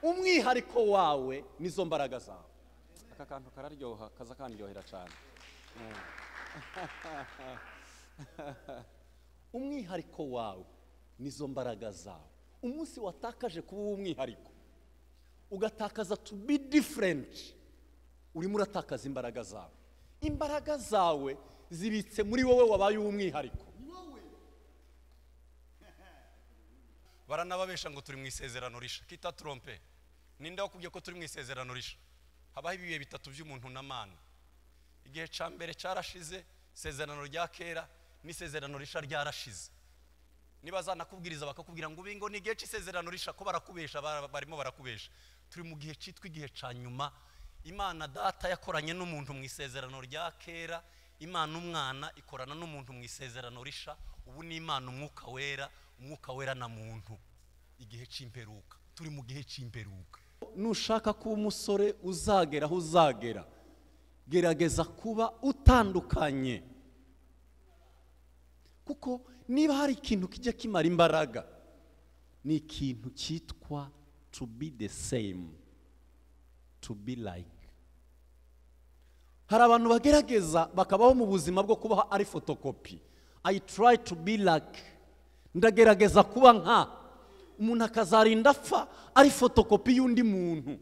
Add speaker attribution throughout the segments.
Speaker 1: umwihariko wawe n'izo mbaraga zawe aka kantu kararyoha kaza kandyohera cyane umwihariko wawe n'izo mbaraga zawe umunsi watakaje kuba uw'umwihariko ugatakaza to be different urimo uratakaza imbaraga zawe imbaraga zawe zibitse muri wowe wabaye uw'umwihariko baranababesha ngo turi mu isezerano risha kita turompe ninde wakubwiye ko turi mu isezerano risha habaho ibihe bitatu by'umuntu na mana igihe cya mbere cyarashize isezerano rya kera n'isezerano risha ryarashize niba zanakubwiriza bakakubwira ngo ngo ni igihe cy'isezerano risha ko barakubesha bara- barimo barakubesha turi mu gihe cyitwa igihe cya nyuma imana data yakoranye n'umuntu mu isezerano rya kera imana umwana ikorana n'umuntu mu isezerano risha ubu ni imana umwuka wera umwuka wera na muntu igihe cy'imperuka turi mu gihe cy'imperuka nushaka kuba umusore uzagera aho uzagera gerageza kuba utandukanye kuko niba hari ikintu kijya kimara imbaraga ni ikintu cyitwa to be the same to be like hari abantu bagerageza bakabaho mu buzima bwo kubaho ari fotokopi i try to be like ndagerageza kuba nka umuntu akazarinda apfa ari fotokopi y'undi muntu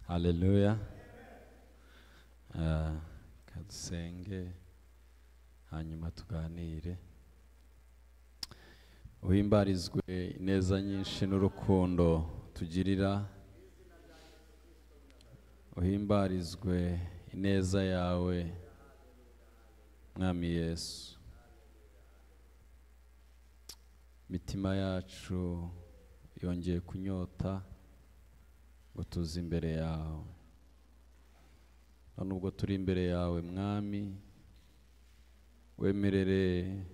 Speaker 2: Haleluya. Ah, kadusenge hanyuma tuganire. Uhimbarizwe ineza nyinshi n'urukundo tugirira. Uhimbarizwe ineza yawe Mwami Yesu. Mitima yacu yongeye kunyota. ngo tuze imbere yawe none ubwo turi imbere yawe mwami wemerere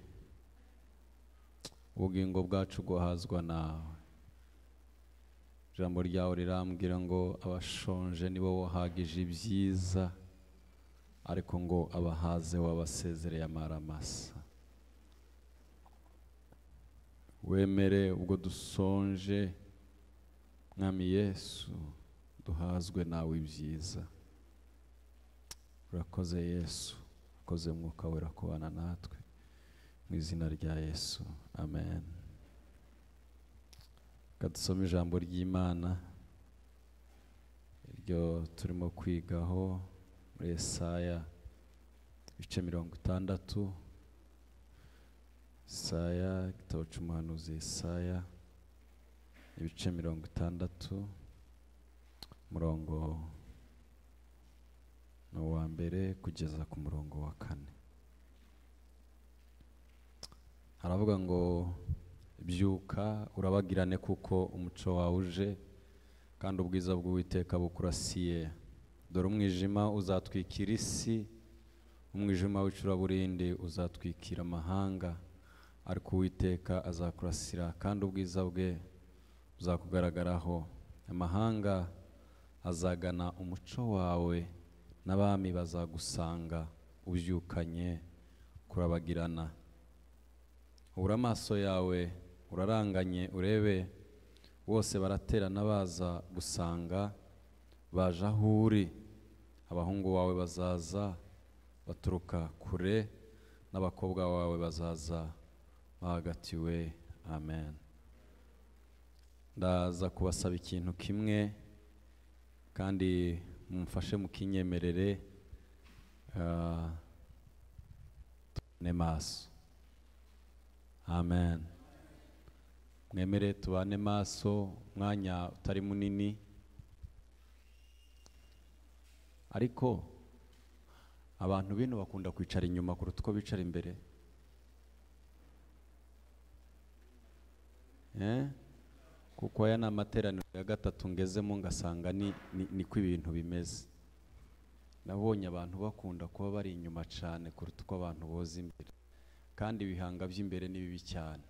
Speaker 2: ubugingo bwacu guhazwa nawe ijambo ryawe rirambwira ngo abashonje nibo wahagije ibyiza ariko ngo abahaze wabasezereye amaramasa wemere ubwo dusonje mwami yesu duhazwe nawe ibyiza urakoze yesu urakoze mwuka wera kubana natwe mu izina rya yesu amen reka dusome ijambo ry'imana iryo turimo kwigaho muri esaya ibice mirongo itandatu esaya igitabo cy'umuhanuzi esaya ibice mirongo itandatu umurongo ni uwa mbere kugeza ku murongo wa kane haravuga ngo byuka urabagirane kuko umuco wawe uje kandi ubwiza bw'uwiteka bukurasiye dore umwijima uzatwikira isi umwijima w'icuraburindi uzatwikira amahanga ariko uwiteka azakurasira kandi ubwiza bwe buzakugaragaraho amahanga azagana umuco wawe n'abami bazagusanga ubyukanye kurabagirana ubura amaso yawe uraranganye urebe bose baraterana baza gusanga baje aho uri abahungu bawe bazaza baturuka kure n'abakobwa bawe bazaza bahagatiwe amen ndaza kubasaba ikintu kimwe kandi mumfashe mukinyemerere ah, tubane maso amen mwemere tubane maso umwanya utari munini ariko abantu bino bakunda kwicara inyuma kuruta uko bicara imbere eh? kuko aya ni amateraniro ya gatatu ngezemo ngasanga ni, ni, niko ibintu bimeze nabonye abantu bakunda kuba bari inyuma cyane kuruta uko abantu boza imbere kandi ibihanga by'imbere ni bibi cyane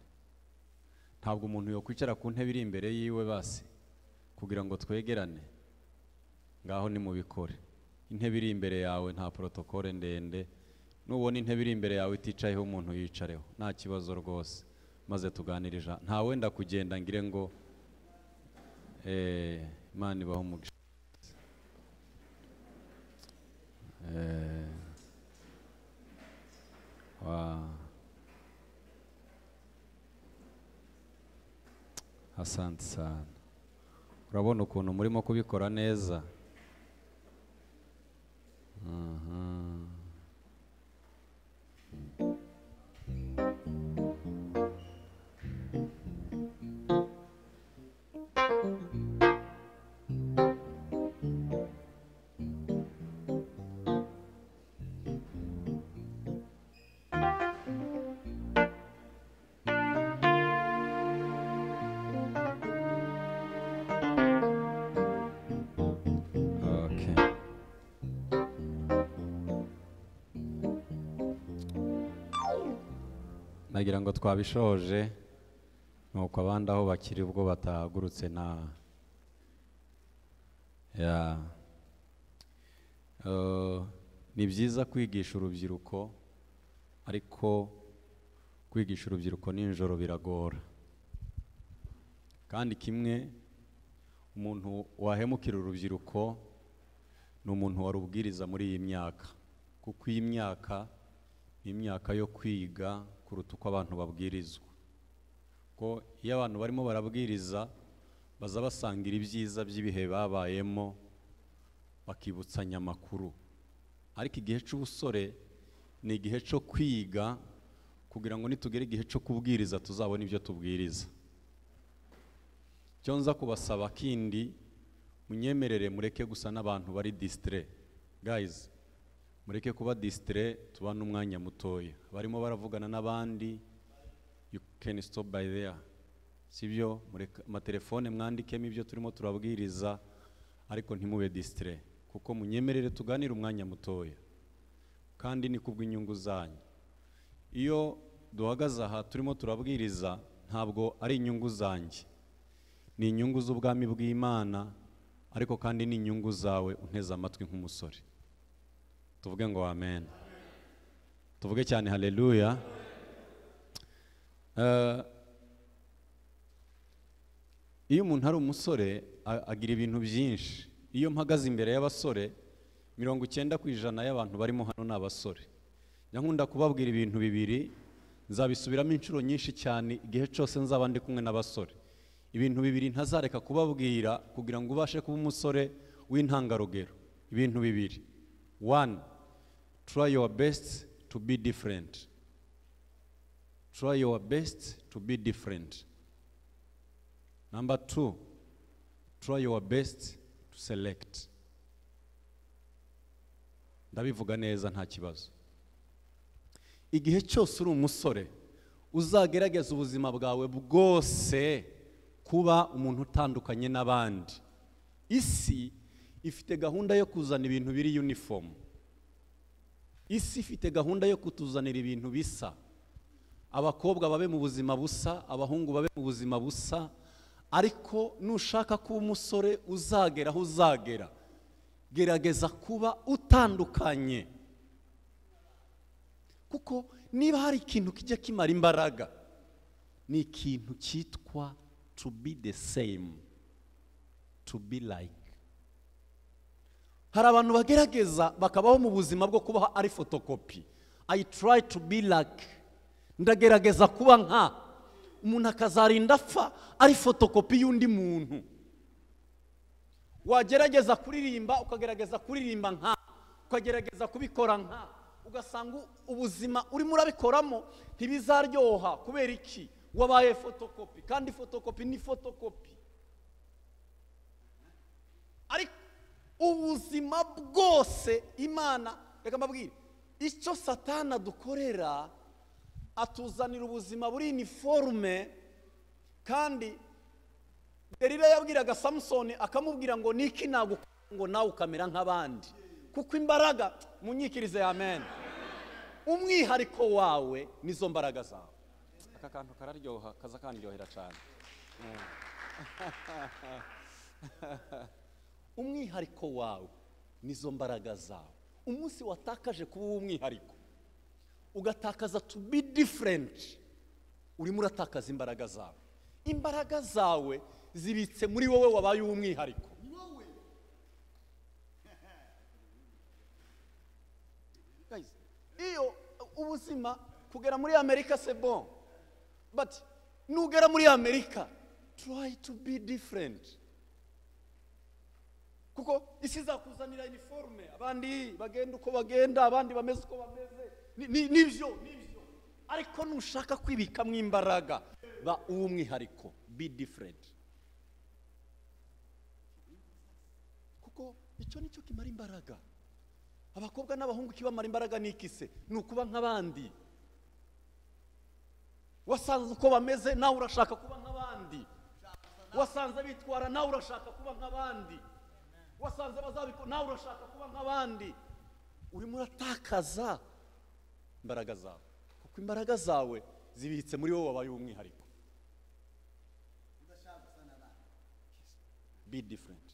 Speaker 2: ntabwo umuntu yakwicara ku ntebe iri imbere yiwe basi kugira ngo twegerane ngaho nimubikore intebe iri imbere yawe nta porotokole ndende nubona intebe iri imbere yawe iticayeho umuntu yicareho nta kibazo rwose maze tuganirije nta wenda kugenda ngire ngo Eh, imana ibaha umugisha Eh, wa- asante sana urabona ukuntu murimo kubikora neza Mhm. Okay. nagira ngo twabishoje nuko abandi aho bakiri ubwo batahagurutse na ya Eh, ni byiza kwigisha urubyiruko ariko kwigisha urubyiruko nijoro biragora kandi kimwe umuntu wahemukira urubyiruko ni umuntu warubwiriza muri iyi myaka kuko iyi myaka ni imyaka yo kwiga kuruta uko abantu babwirizwa kuko iyo abantu barimo barabwiriza baza basangira ibyiza by'ibihe babayemo bakibutsanya amakuru ariko igihe cy'ubusore ni igihe cyo kwiga kugira ngo nitugere igihe cyo kubwiriza tuzabone ibyo tubwiriza icyo nza kubasaba kindi munyemerere mureke gusa n'abantu bari disitire gayizi mureke kuba disitire tubane umwanya mutoya barimo baravugana n'abandi you can stop by there sibyo mureka amatelefone mwandikemo ibyo turimo turabwiriza ariko ntimube disitire kuko munyemerere tuganire umwanya mutoya kandi ni kubw'inyungu zanyu iyo duhagaze aha turimo turabwiriza ntabwo ari inyungu zanjye ni inyungu z'ubwami bw'imana ariko kandi ni inyungu zawe unteze amatwi nk'umusore tuvuge ngo amen tuvuge cyane haleluya Eh, iyo umuntu ari umusore a- agira ibintu byinshi iyo mpagaze imbere y'abasore mirongo icyenda ku ijana y'abantu barimo hano ni abasore njya nkunda kubabwira ibintu bibiri nzabisubiramo inshuro nyinshi cyane igihe cyose nzaba ndi kumwe n'abasore ibintu bibiri ntazareka kubabwira kugira ngo ubashe kuba umusore w'intangarugero ibintu bibiri one try your best to be different try your best to be different number two try your best to select ndabivuga neza nta kibazo igihe cyose uri umusore uzagerageza ubuzima bwawe bwose kuba umuntu utandukanye n'abandi isi ifite gahunda yo kuzana ibintu biri uniform isi ifite gahunda yo kutuzanira ibintu bisa abakobwa babe mu buzima busa abahungu babe mu buzima busa ariko nushaka kuba umusore uzagera aho uzagera gerageza kuba utandukanye kuko niba hari ikintu kijya kimara imbaraga ni ikintu cyitwa to be the same to be like hari abantu bagerageza bakabaho mu buzima bwo kubaho ari fotokopi i try to be like ndagerageza kuba nka umuntu akazarinda apfa ari fotokopi y'undi muntu wagerageza kuririmba ukagerageza kuririmba nka ukagerageza kubikora nka ugasanga u- ubuzima urimo urabikoramo ntibizaryoha kubera iki wabaye fotokopi kandi fotokopi ni fotokopi ariko ubuzima bwose imana reka mbabwire icyo satana dukorera atuzanira ubuzima buri iniforume kandi Delila yabwiraga samusoni akamubwira ngo niki nagukora ngo nawe ukamera nk'abandi kuko imbaraga munyikirize amen umwihariko wawe nizo mbaraga zawe aka kantu kararyoha kaza kandyohera cyane umwihariko wawe nizo mbaraga zawe umunsi watakaje kuba uwo umwihariko ugatakaza to be different urimo uratakaza imbaraga zawe imbaraga zawe zibitse muri wowe wabaye uw'umwihariko Guys, iyo ubuzima kugera muri amerika se bon but nugera muri amerika try to be different kuko isi izakuzanira iniforume abandi bagenda uko bagenda abandi bameze uko bameze Ni- ni- nibyo nibyo ariko nushaka kwibikamo imbaraga ba uw'umwihariko be different kuko icyo nicyo kimara imbaraga abakobwa n'abahungu ikibamara imbaraga ni iki se ni ukuba nk'abandi wasanze uko bameze nawe urashaka kuba nk'abandi wasanze bitwara nawe urashaka kuba nk'abandi wasanze bazabikora nawe urashaka kuba nk'abandi urimo uratakaza imbaraga zawe kuko imbaraga zawe zibitse muri wowe wabaye uw'umwihariko be different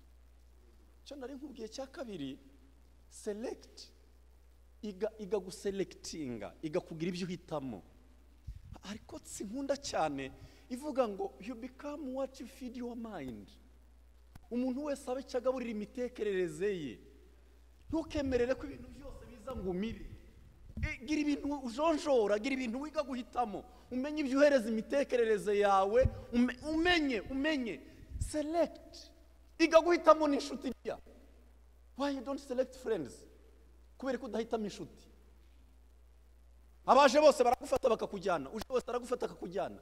Speaker 2: icyo nari nkubwiye cya kabiri select iga iga guselectinga iga kugira ibyo uhitamo ariko sinkunda cyane ivuga ngo you become what you feed your mind umuntu wese abe icyo agaburira imitekerereze ye ntukemerere ko ibintu byose biza ngo umire E, gira ibintu ujonjora gira ibintu wiga guhitamo umenye ibyo uhereza imitekerereze yawe ume- umenye umenye select iga guhitamo n'inshuti ya why you don't select friends kubera ko udahitamo inshuti abaje bose baragufata bakakujyana uje wese aragufata akakujyana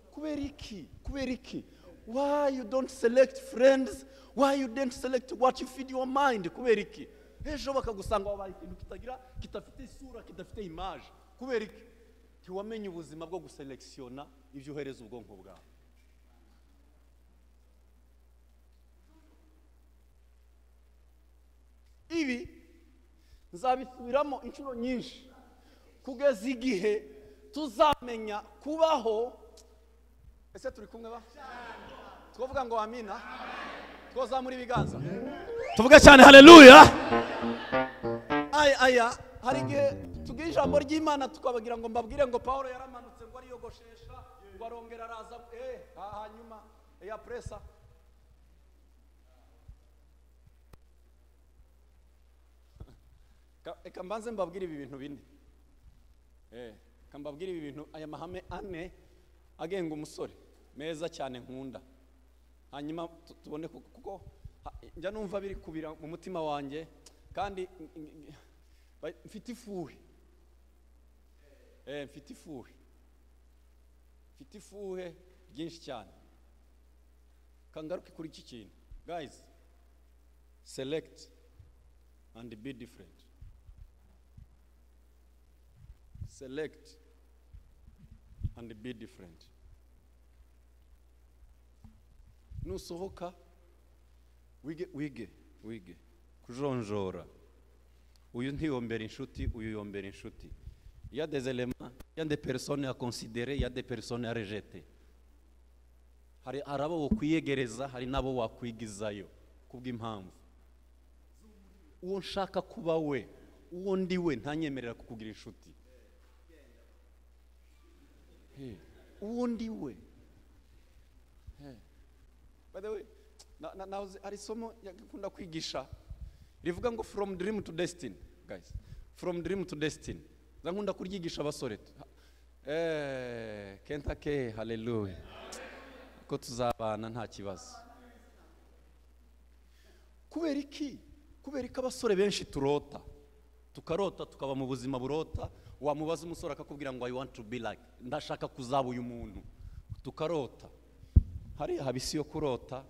Speaker 2: kubera iki kubera iki why you don't select friends why you don't select what you feed your mind kubera iki ejo bakagusanga wabaye ikintu kitagira kidafite isura kidafite imaje kubera iki ntiwamenye ubuzima bwo guselekisiyona ibyo uhereza ubwonko bwawe ibi nzabisubiramo inshuro nyinshi kugeza igihe tuzamenya kubaho ese turi kumwe ba twavuga ngo amina twazamura ibiganza tuvuge cyane haleluya aya aya hari igihe tugira ijambo ry'imana tukabagira ngo mbabwire ngo paul yaramanutse ngo ariyogoshesha ngo arongera araza eh, ha- hanyuma ya presa Ka- reka mbanze mbabwire ibi bintu bine Eh, reka mbabwire ibi bintu aya mahame ane agenga umusore meza cyane nkunda hanyuma tu- tubone ku- kuko ha- njya numva biri kubira mu mutima wanjye kandi n- n- n- ba- mfite ifuhe Eh, mfite ifuhe mfite ifuhe ryinshi cyane kangaruke kuri iki kintu guys select and be different select and be different nusohoka wige wige wige kujonjora uyu ntiyombera inshuti uyu yombera inshuti Il y a des éléments il y a des personnes à considérer il y a des personnes à rejeter hari hari abo wokwiyegereza hari n'abo wakwigizayo kubw'impamvu uwo nshaka kuba we uwo ndi we ntanyemerera kukugira inshuti Hey, uwo ndi we Hey. by the way na, na, nahoze- hari isomo yakunda kwigisha rivuga ngo from dream to destiny guys from dream to destiny za nkunda kuryigisha abasore eh, kentake haleluya ko tuzabana nta kibazo kubera iki kubera ko abasore benshi turota tukarota tukaba mu buzima burota wamubaza umusore akakubwira ngo i want to be like ndashaka kuzaba uyu muntu tukarota hariya haba isi yo kurota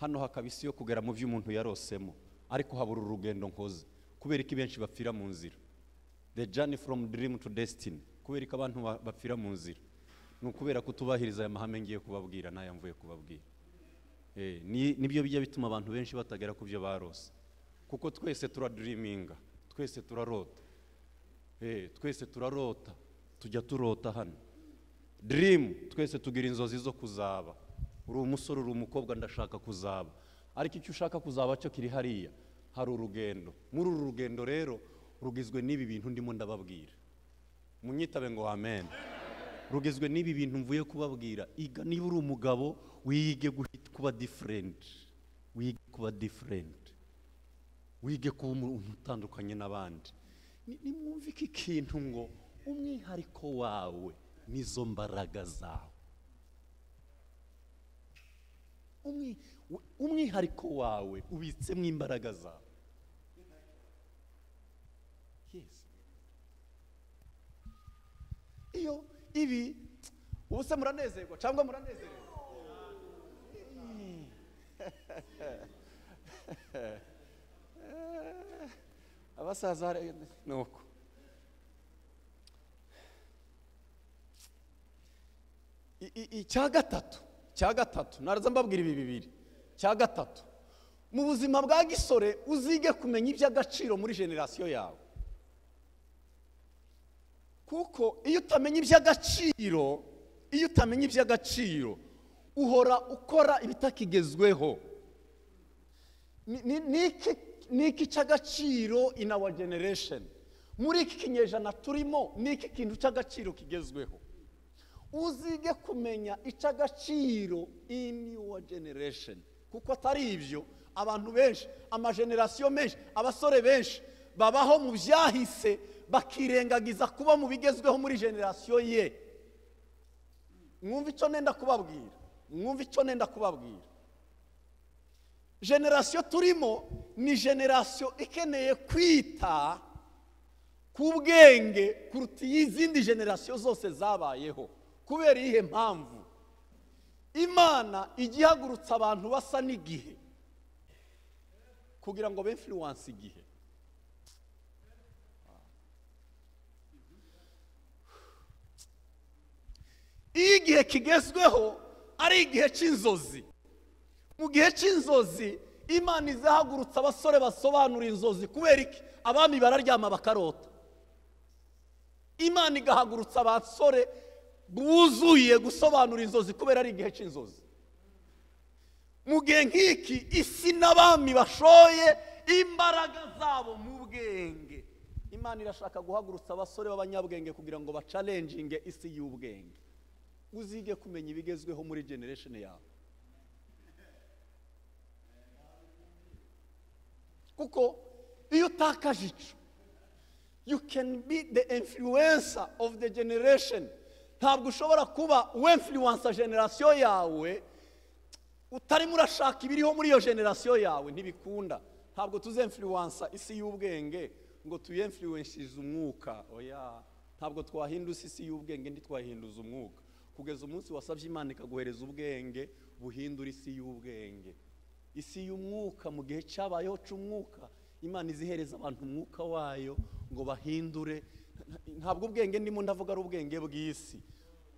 Speaker 2: hano hakaba isi yo kugera mu byo umuntu yarosemo ariko habura urugendo nkoze kubera ko benshi bapfira mu nzira the journey from dream to destiny kubera ko abantu ba- bapfira mu nzira ni ukubera kutubahiriza aya mahame ngiye kubabwira n'aya mvuye kubabwira Eh, ni- nibyo bijya bituma abantu benshi batagera ku byo barose kuko twese turadiriminga twese turarota Eh, twese turarota tujya turota hano dirimu twese tugira inzozi zo kuzaba uri umusore uri umukobwa ndashaka kuzaba ariko icyo ushaka kuzaba cyo kiri hariya hari urugendo muri uru rugendo rero rugizwe n'ibi bintu ndimo ndababwira munyitabe ngo amen rugizwe n'ibi bintu mvuye kubabwira iga niba uri umugabo wige guhi- kuba diferenti wige kuba diferenti wige kuba umuntu utandukanye n'abandi Ni- nimwumve iki kintu ngo umwihariko wawe nizo mbaraga zawe Umwi- u- umwihariko wawe ubitsemo imbaraga zawe Yes. iyo ibi ubu se muranezerwa cyangwa muranezerwa abasaza hari- ni uko I- i- icya gatatu cya gatatu naraza mbabwira ibi bibiri cya gatatu mu buzima bwa gisore uzige kumenya iby'agaciro muri generasiyo yawe kuko iyo utamenya iby'agaciro iyo utamenya iby'agaciro uhora ukora ibitakigezweho Ni- ni- niki niki cy'agaciro in our generation muri iki kinyejana turimo niki kintu cy'agaciro kigezweho uzige kumenya icy'agaciro in your generation kuko atari ibyo abantu benshi amajenerasiyo menshi abasore benshi babaho mu byahise bakirengagiza kuba mu bigezweho muri generasiyo ye mwumve icyo nenda kubabwira mwumve icyo nenda kubabwira generasiyo turimo ni generasiyo ikeneye kwita ku bwenge kuruta izindi generasiyo zose zabayeho kubera iyihe mpamvu imana ijya ihagurutsa abantu basa n'igihe kugira ngo benfluwanse igihe iyo igihe kigezweho ari igihe cy'inzozi mu gihe cy'inzozi imana izahagurutsa abasore basobanura inzozi kubera iki abami bararyama bakarota imana igahagurutsa abasore buzuye gusobanura inzozi kubera ari igihe cy'inzozi mu gihe nk'iki isi n'abami bashoye imbaraga zabo mu bwenge imana irashaka guhagurutsa abasore b'abanyabwenge kugira ngo bacalenjinge isi y'ubwenge uzige kumenya ibigezweho muri generation yawe kuko iyo utakaje ico you can be the influencer of the generation ntabwo ushobora kuba uwemfluensa generasiyo yawe utarimo urashaka ibiriho muri iyo generasiyo yawe ntibikunda ntabwo tuzemfluensa isi y'ubwenge ngo tuyemfluensize umwuka oya ntabwo twahinduza isi y'ubwenge ntitwahinduza umwuka kugeza umunsi wasabye imana ikaguhereza ubwenge buhindura isi y'ubwenge isi y'umwuka mu gihe cyabayeho cy'umwuka imana izihereza abantu umwuka wayo ngo bahindure ntabwo ubwenge ndimo ndavuga ari ubwenge bw'isi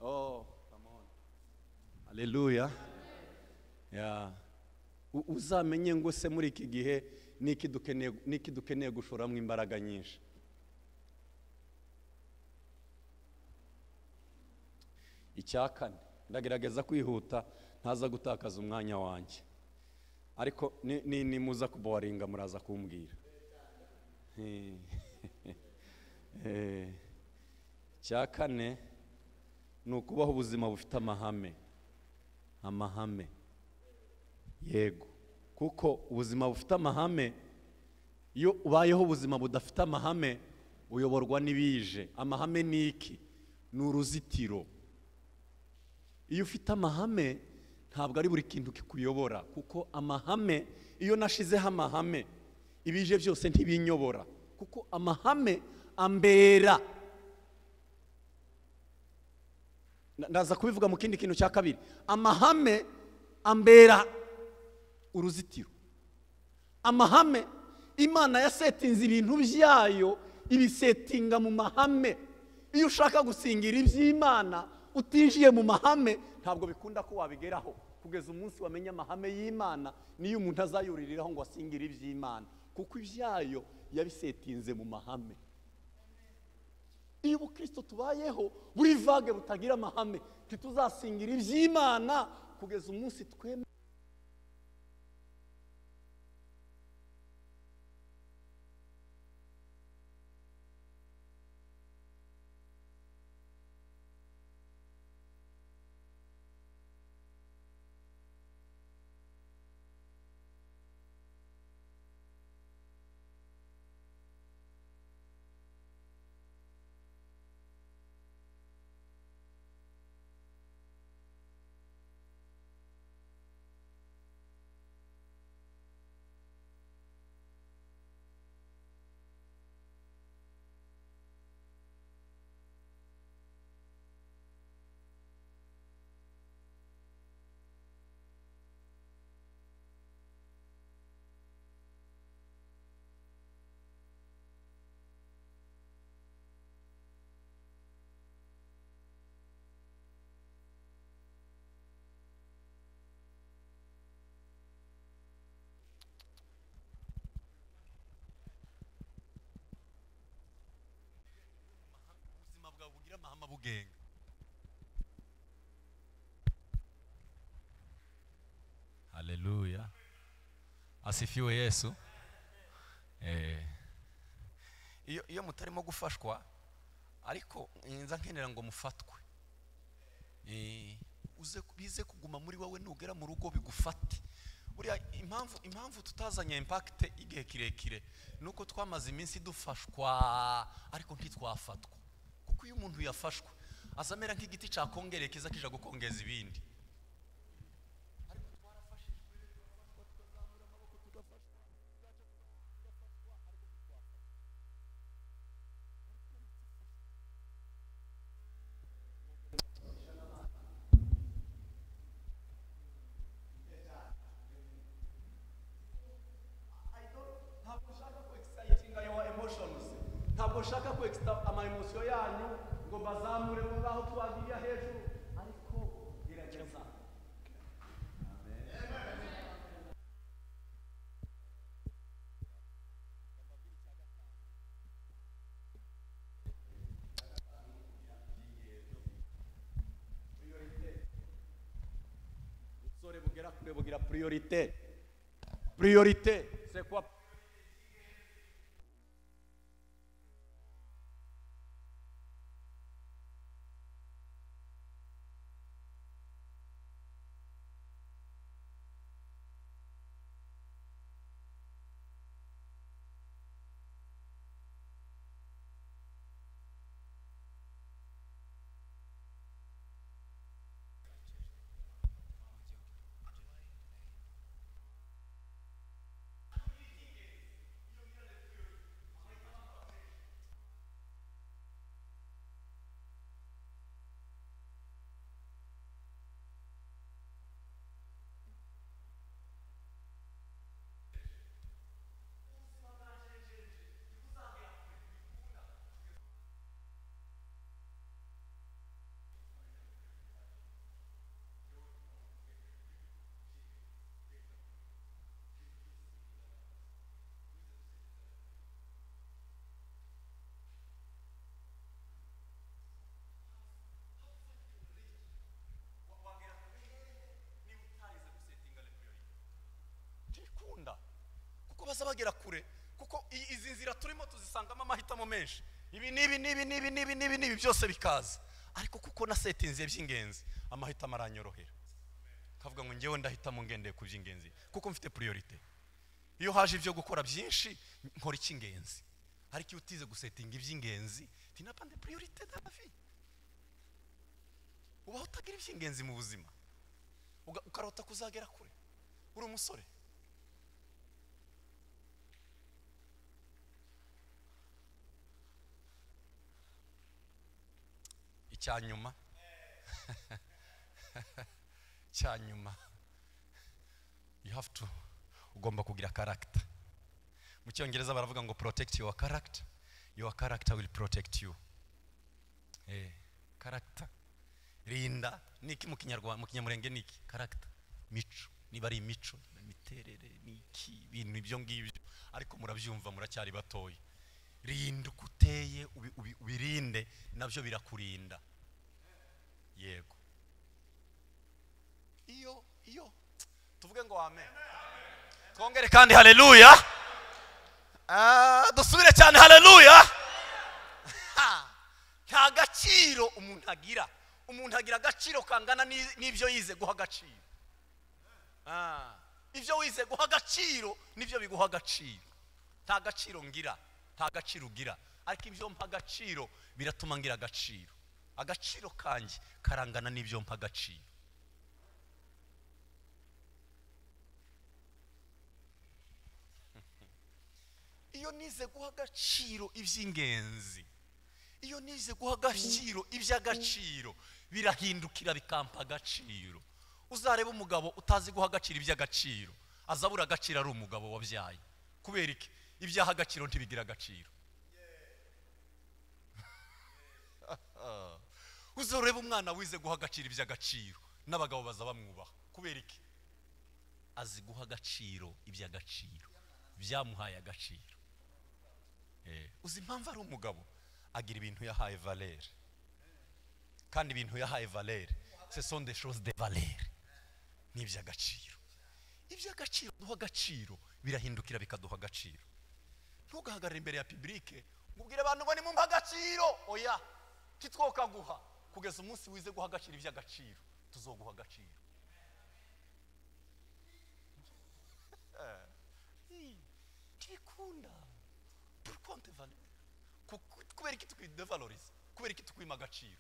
Speaker 2: oh come on hallelujah yeah. U- uzamenye ngo se muri iki gihe niki dukeneye niki dukeneye gushoramo imbaraga nyinshi icya kane ndagerageza kwihuta ntaza gutakaza umwanya wanjye ariko ni- ni- nimuza kuboringa muraza kumbwira Eh, eh, cya kane ni ukubaho ubuzima bufite amahame amahame yego kuko ubuzima bufite amahame iyo ubayeho ubuzima budafite amahame uyoborwa n'ibije amahame ni iki ni uruzitiro iyo ufite amahame ntabwo ari buri kintu kikuyobora kuko amahame iyo nashizeho amahame ibije byose ntibinyobora kuko amahame ambera Na- ndaza kubivuga mu kindi kintu cya kabiri amahame ambera uruzitiro amahame imana yasetinze ibintu byayo ibisetinga mu mahame iyo ushaka gusingira iby'imana utinjiye mu mahame ntabwo bikunda ko wabigeraho kugeza umunsi wamenya amahame y'imana niyo umuntu azayuririraho ngo asingire iby'imana kuko ibyayo yabisetinze mu mahame iyo ubukristo tubayeho buri vage butagira amahame ntituzasingira iby'imana kugeza umunsi twemera
Speaker 1: ubwenga haleluya asifiwe yesu Eh. iyo iyo mutarimo gufashwa ariko nza nkenera ngo mufatwe Eh, uze bize kuguma muri wowe nugera mu rugo bigufate buriya impamvu impamvu tutazanye impakite igihe kirekire ni uko twamaze iminsi dufashwa ariko ntitwafatwa kuko iyo umuntu yafashwe aza amera nk'igiti cya kongere kiza kija gukongeza ibindi
Speaker 3: ntabwo nshaka ko exciting your emotions ntabwo nshaka ko excita ama emotion yanyu ngo mbazamure mu ngaho tubagiriya hejuru ariko gerageza ubusore bugera kure bugira priorite priorite c'est quoi
Speaker 1: ntikunda kuko baza bagera kure kuko i- izi nzira turimo tuzisangamo amahitamo menshi ibi n'ibi n'ibi n'ibi n'ibi n'ibi n'ibi byose bikaza ariko kuko nasetinze by'ingenzi amahitamo aranyorohera kavuga ngo ngewe ndahitamo ngendeye ku by'ingenzi kuko mfite priorite iyo haje ibyo gukora byinshi nkora icy'ingenzi ariko iyo utize gusetinga iby'ingenzi tinapande priorite davi ubaho utagira iby'ingenzi mu buzima uga- ukarota kuzagera kure uri umusore icya nyuma icya nyuma you have to ugomba kugira character mu cyongereza baravuga ngo protect your character your character will protect you eh character rinda niki mu kinyarwanda mu kinyamurenge niki character mico niba ari imico imiterere niki ibintu ibyo ngibyo ariko murabyumva muracyari batoya rinda uko uteye ubi- ubi- ubirinde nabyo birakurinda yego iyo iyo tuvuge ngo amen twongere kandi haleluya Ah, dusubire cyane haleluya Ha! nta gaciro umuntu agira umuntu agira agaciro kangana n'i- n'ibyo yize guha agaciro Ah, ibyo wize guha agaciro nibyo biguha agaciro nta gaciro ngira nta gaciro ugira ariko ibyo mpa agaciro biratuma ngira agaciro agaciro kanjye karangana n'ibyo mpa agaciro iyo nize guha agaciro iby'ingenzi iyo nize guha agaciro iby'agaciro birahindukira bikampa agaciro uzareba umugabo utazi guha agaciro iby'agaciro azabura agaciro ari umugabo wabyaye kubera iki ibyaha agaciro ntibigira agaciro uzareba umwana wize guha agaciro iby'agaciro n'abagabo baza bamwubaha kubera iki azi guha agaciro iby'agaciro byamuhaye agaciro Eh, uzi impamvu ari umugabo agira ibintu yahaye valere kandi ibintu yahaye valere se sonde shoze de valere ni iby'agaciro iby'agaciro duha agaciro birahindukira bikaduha agaciro ntugahagarare imbere ya pibulike ubwire abantu ngo nimumpe agaciro oya kitwo kaguha kugeza umunsi wize guha agaciro iby'agaciro tuzoguha agaciro ntibikunda turi konti valere kubera iki tukwidevaloriza kubera iki tukwima agaciro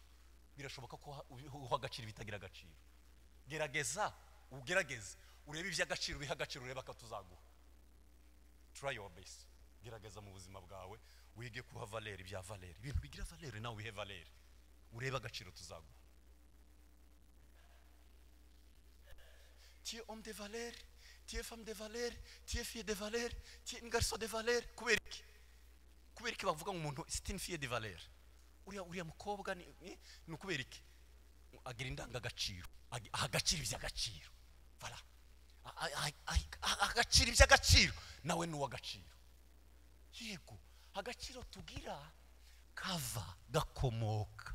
Speaker 1: birashoboka ko uha agaciro bitagira agaciro gerageza ugerageze urebe iby'agaciro biha agaciro urebe akatuzaguha turayiwa besi gerageza mu buzima bwawe wige kuha valere ibya valere ibintu bigira valere nawe wihe valere urebe agaciro tuzaguha tiye omu de valere tiye famu de valere tiye fiye de valere tiye ingariso de valere kubera iki kubera iki bavuga ngo umuntu sitini fiye de valere uriya uriya mukobwa ni ni- ni ukubera iki agira indangagaciro ag- aha agaciro iby'agaciro bara A- a- a- a- aha agaciro iby'agaciro nawe ni uw'agaciro yego agaciro tugira kava gakomoka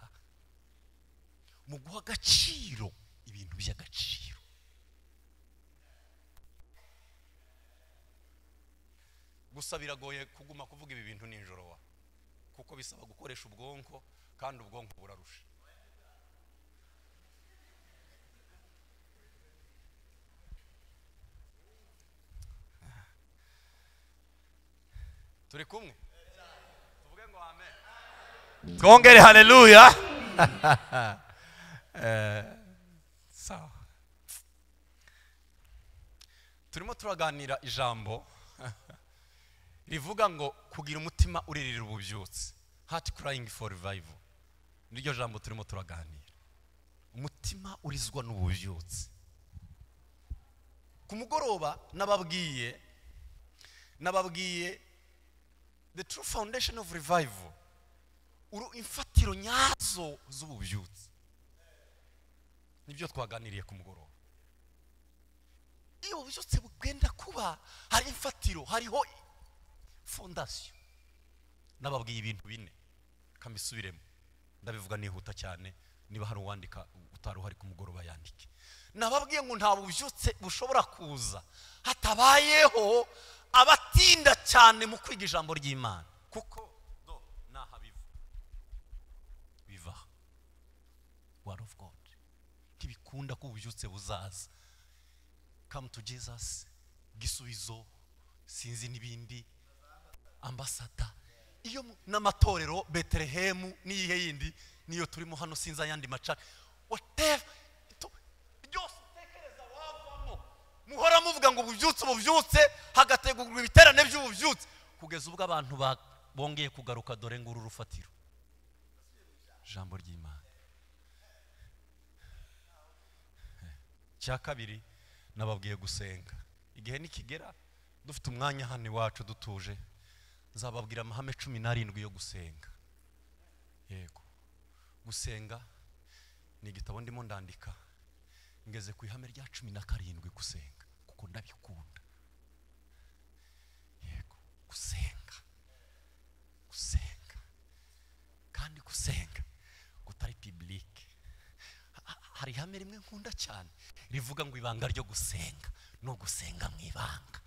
Speaker 1: mu guha agaciro ibintu by'agaciro gusa biragoye kuguma kuvuga ibi bintu nijoro wa kuko bisaba gukoresha ubwonko kandi ubwonko burarusha turi kumwe tuvuge ngo amen twongere haleluya Eh, sawa turimo turaganira ijambo rivuga ngo kugira umutima uririra ububyutse hati kurayingi foru rivayivu niryo jambo turimo turaganira umutima urizwa n'ububyutse ku mugoroba nababwiye nababwiye the true foundation of revival uru imfatiro nyazo z'ububyutse nibyo twaganiriye ku mugoroba iyo ububyutse bwenda kuba hari imfatiro hariho fondasiyo nababwiye ibintu bine kambisubiremo ndabivuga nihuta cyane niba hari uwandika utari uhari ku mugoroba yandike nababwiye ngo nta bubyutse bushobora kuza hatabayeho abatinda cyane mu kwiga ijambo ry'imana kuko do naha biva biva word of god ntibikunda ko ububyutse buzaza come to jesus gisubizo sinzi n'ibindi ambasada iyo mu- n'amatorero betelehemu n'iyihe yindi niyo turimo hano sinzi ayandi macaka whatever tu- byose utekereza wavamo muhora muvuga ngo ububyutse ububyutse hagategurwa ibiterane by'ububyutse kugeza ubwo abantu ba- bongeye kugaruka dore nguru rufatiro ijambo ry'imana cya kabiri nababwiye gusenga igihe nikigera dufite umwanya hano iwacu dutuje nzababwira amahame cumi n'arindwi yo gusenga yego gusenga ni igitabo ndimo ndandika ngeze ku ihame rya cumi na karindwi gusenga kuko ndabikunda yego gusenga gusenga kandi gusenga kutari pibilike hari ihame rimwe nkunda cyane rivuga ngo ibanga ryo gusenga ni ugusenga mu ibanga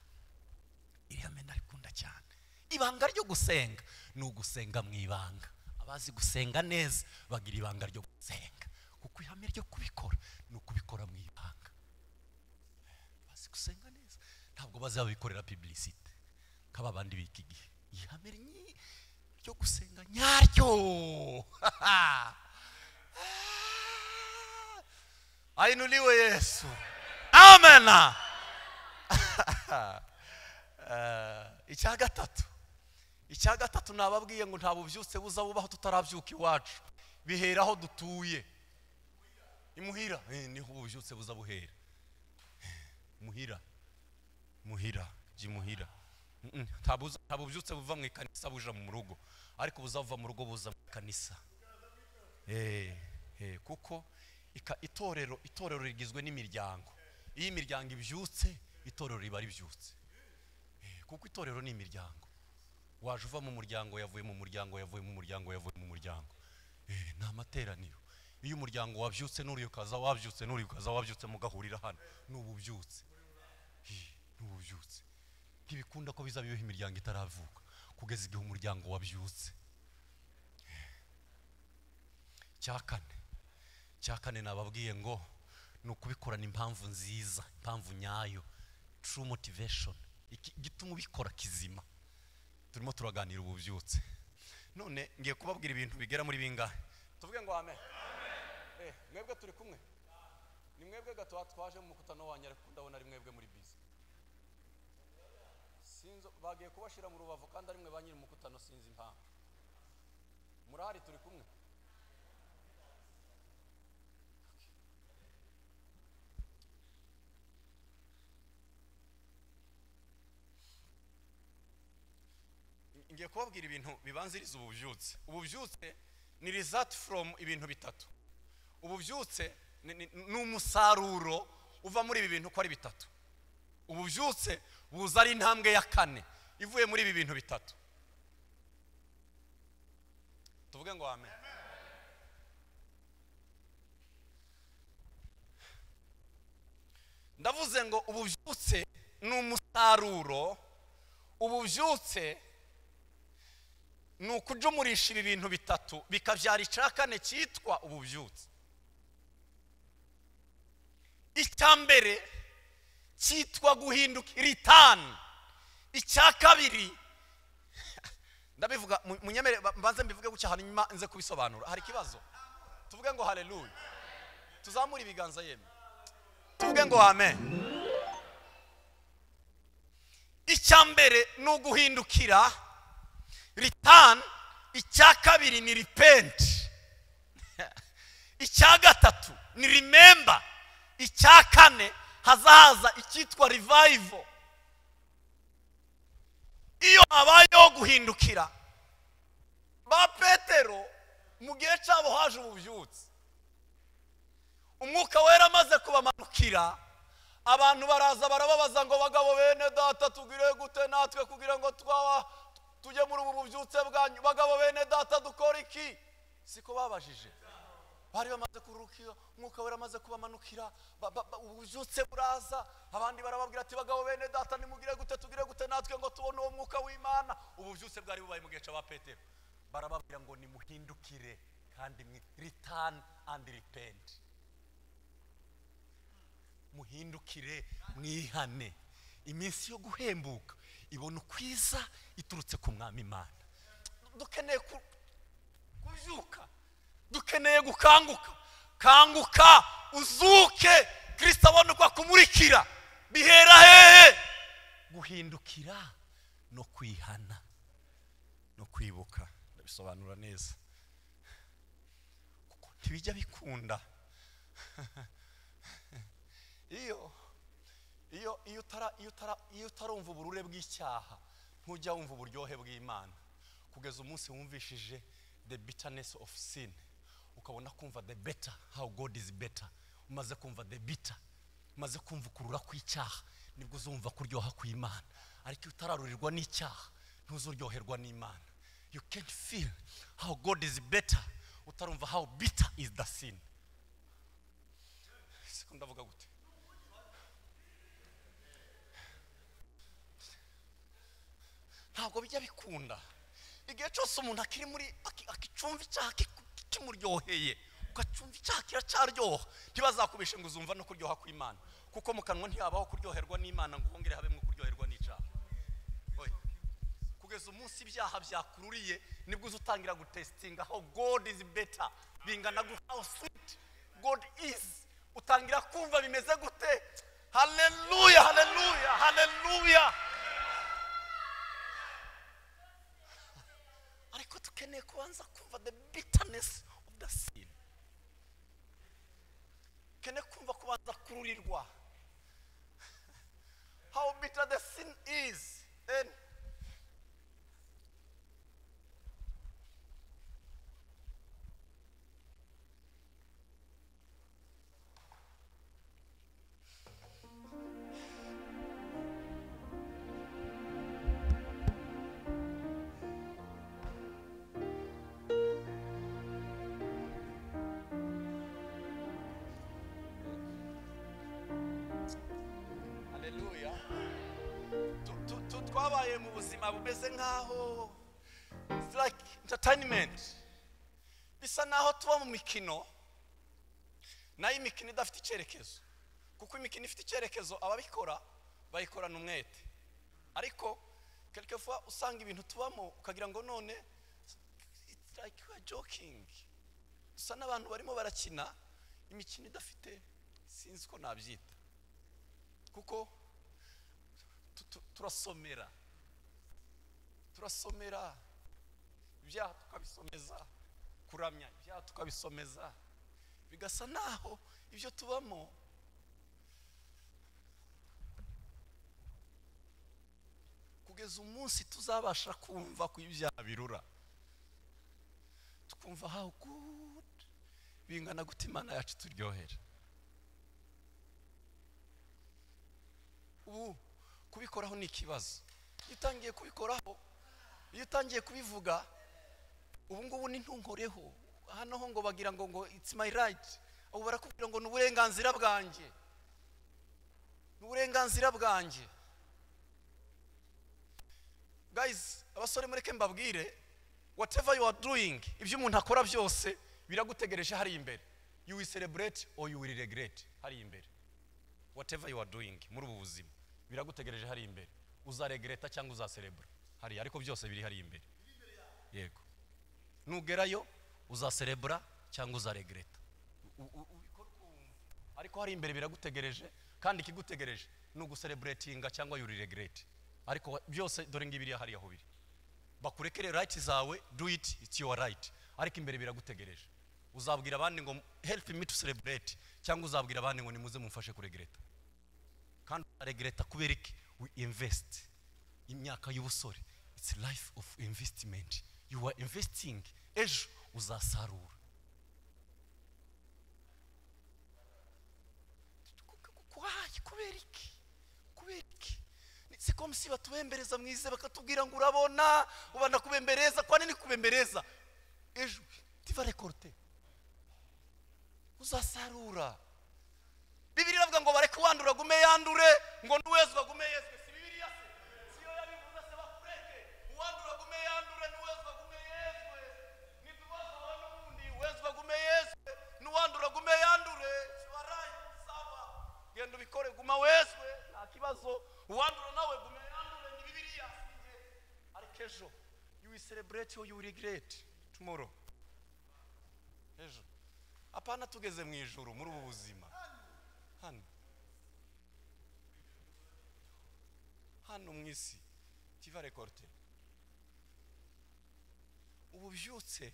Speaker 1: iriya mena rikunda cyane ibanga ryo gusenga ni ugusenga mu ibanga abazi gusenga neza bagira ibanga ryo gusenga kuko ihame ryo kubikora ni ukubikora mu ibanga bazi gusenga neza ntabwo bazabikorera pibilisite nk'aba bandi b'iki gihe ihame nyi- ryo gusenga nyaryo ainuliwe yesu amena Eh, icya gatatu icya gatatu nababwiye ngo nta bubyutse buza bubaho tutarabyuka iwacu bihera aho dutuye imuhira eh, niho ububyutse buza buhera muhira muhira jya imuhira Mm, mm, nta buza- nta bubyutse buva mu ikanisa buja mu rugo ariko buzava mu rugo buza mu ikanisa Eh, eh, kuko ika- itorero itorero rigizwe n'imiryango iyo imiryango ibyutse itorero riba ribyutse Eh, kuko itorero ni imiryango waje uva mu muryango yavuye mu muryango yavuye mu muryango yavuye mu muryango Eh, ni amateraniro iyo umuryango wabyutse n'uriya ukaza wabyutse n'uriya ukaza wabyutse mugahurira hano ni ububyutse Hi, ni ububyutse ntibikunda ko bizabiyeho imiryango itaravuka kugeza igihe umuryango wabyutse cya kane cya kane nababwiye ngo ni ukubikorana impamvu nziza impamvu nyayo true motivation Iki- igituma ubikora kizima turimo turaganira ubu byutse none ngiye kubabwira ibintu bigera muri bingahe tuvuge ngo amen Eh, mwebwe turi kumwe ni mwebwe gato twaje mu mukutano wanyu ariko ndabona ari mwebwe muri bizi sinzi bagiye kubashyira mu rubavu kandi ari mwe ba nyiri umukutano sinzi impamvu murahari turi kumwe ngiye kubabwira ibintu bibanziriza ububyutse ububyutse ni result from ibintu bitatu ububyutse ni- ni ni umusaruro uva muri ibi bintu uko ari bitatu ububyutse buza ari intambwe ya kane ivuye muri ibi bintu bitatu tuvuge ngo amen ndavuze ngo ububyutse ni umusaruro ububyutse ni ukujumurisha ibi bintu bitatu bikabyara icya kane cyitwa ububyutse icya mbere cyitwa guhinduka ritani icya kabiri ndabivuga mu- munyemere ba- mbanze mbivuge gutya hanyuma nze kubisobanura hari ikibazo tuvuge ngo haleluya tuzamure ibiganza yemwe tuvuge ngo amen icya mbere ni uguhindukira ritani icya kabiri ni ripenti icya gatatu ni rimemba icya kane hazahaza icyitwa rivayivo iyo habayeho guhindukira ba petero mu gihe cyabo haje ububyutse umwuka wera amaze kubamanukira abantu baraza barababaza ngo bagabo bene data tugire gute natwe kugira ngo twaba tujye muri ubu bubyutse bwanyu bagabo bene data dukora iki siko babajije bari bamaze kurukira umwuka wera amaze kubamanukira ba- ba- ba- ububyutse buraza abandi barababwira ati bagabo bene data nimugire gute tugire gute natwe ngo tubone uwo mwuka w'imana ububyutse bwari bubaye mu gihe cya petero barababwira ngo nimuhindukire kandi mwe return and repent muhindukire mwihane iminsi yo guhembuka ibona ukwiza iturutse ku mwami imana dukeneye ku- kubyuka dukeneye gukanguka kanguka uzuke kirisita abone uko akumurikira bihera hehe guhindukira no kwihana no kwibuka ndabisobanura neza kuko ntibijya bikunda iyo iyo iyo utara iyo utara iyo utarumva uburure bw'icyaha ntujya wumva uburyohe bw'imana kugeza umunsi wumvishije the bitterness of sin ukabona kumva the better how god is better umaze kumva the bitter umaze kumva ukurura kw'icyaha nibwo uzumva kuryoha kw'imana ariko iyo utararurirwa n'icyaha ntuzuryoherwa n'imana you can't feel how god is better utarumva how bitter is the sin siko ndavuga gute ntabwo bijya bikunda igihe cyose umuntu akiri muri aki- akicumva icyaha kiku- kimuryoheye ugacumva icyaha kiracaryoha ntibazakubishe ngo uzumva no kuryoha kw'imana kuko mu kanwa ntihabaho kuryoherwa n'imana ngo hongere habemo kuryoherwa n'icyaha Oya. kugeza umunsi ibyaha byakururiye nibwo uza utangira gutesitinga how god is better bingana gu- how sweet god is utangira kumva bimeze gute haleluya haleluya haleluya ariko dukeneye kubanza kumva the bitterness of the sin dukeneye kumva kubanza kururirwa how bitter the sin is and twabaye mu buzima bumeze nk'aho it's like entertainment bisa n'aho tuba mu mikino nayo imikino idafite icyerekezo kuko imikino ifite icyerekezo ababikora bayikorana umwete ariko kelikefuwa usanga ibintu tubamo ukagira ngo none it's like you are joking dusa n'abantu barimo barakina imikino idafite sinzi ko nabyita kuko tu- tu- turasomera turasomera ibyaha tukabisomeza kuramya ibyaha tukabisomeza bigasa naho ibyo tubamo kugeza umunsi tuzabasha kumva ko ibyaha birura tukumva how good bingana gute imana yacu turyohera ubu kubikoraho ni ikibazo iyo utangiye kubikoraho iyo utangiye kubivuga ubu ngubu n'intungoreho hano ho ngo bagira ngo ngo it's my right ubu barakubwira ngo ni uburenganzira bwanjye ni uburenganzira bwanjye guys abasore mureke mbabwire whatever you are doing ibyo umuntu akora byose biragutegereje hariya imbere you will celebrate or you will regret hariya imbere whatever you are doing muri ubu buzima biragutegereje hariya imbere uzaregreta cyangwa uzaserebura hariya ariko byose biri hariya imbere yego nugerayo uzaserebura cyangwa uzaregreta U- u- ubikore uko wumva. ariko hariya imbere biragutegereje kandi ikigutegereje ni ugusereburetinga cyangwa yuriregrete ariko wa- byose dore ngibiriya hariya aho biri bakurekere rayiti zawe do it it's your right ariko imbere biragutegereje uzabwira abandi ngo help me to celebrate cyangwa uzabwira abandi ngo nimuze mumfashe kuregreta kandi uzaregreta kubera iki we invest imyaka y'ubusore it's life of investment you are investing ejo uzasarura kwayi kubera iki kubera iki Ni- si ko musi batubembereza mwize bakatubwira ngo urabona ubana kubembereza kwa nini kubembereza ejo tiva rekorute uzasarura bibiri iravuga ngo bareke uwandura agume yandure ngo n'uwezwa agume yezwe si bibiriya se si yo yabivuze se bakureke uwandura agume yandure n'uwezwa agume yezwe nitubaza wa n'ubundi uwezwa agume yezwe n'uwandura agume yandure kiwarayi sawa genda ubikore guma wezwe nta kibazo uwandura nawe gume yandure ni bibiriya si njye ariko ejo you will celebrate or you will regret tomorrow ejo apana tugeze mu ijuru muri ubu buzima hano hano mu isi kiva rekorute ubu byutse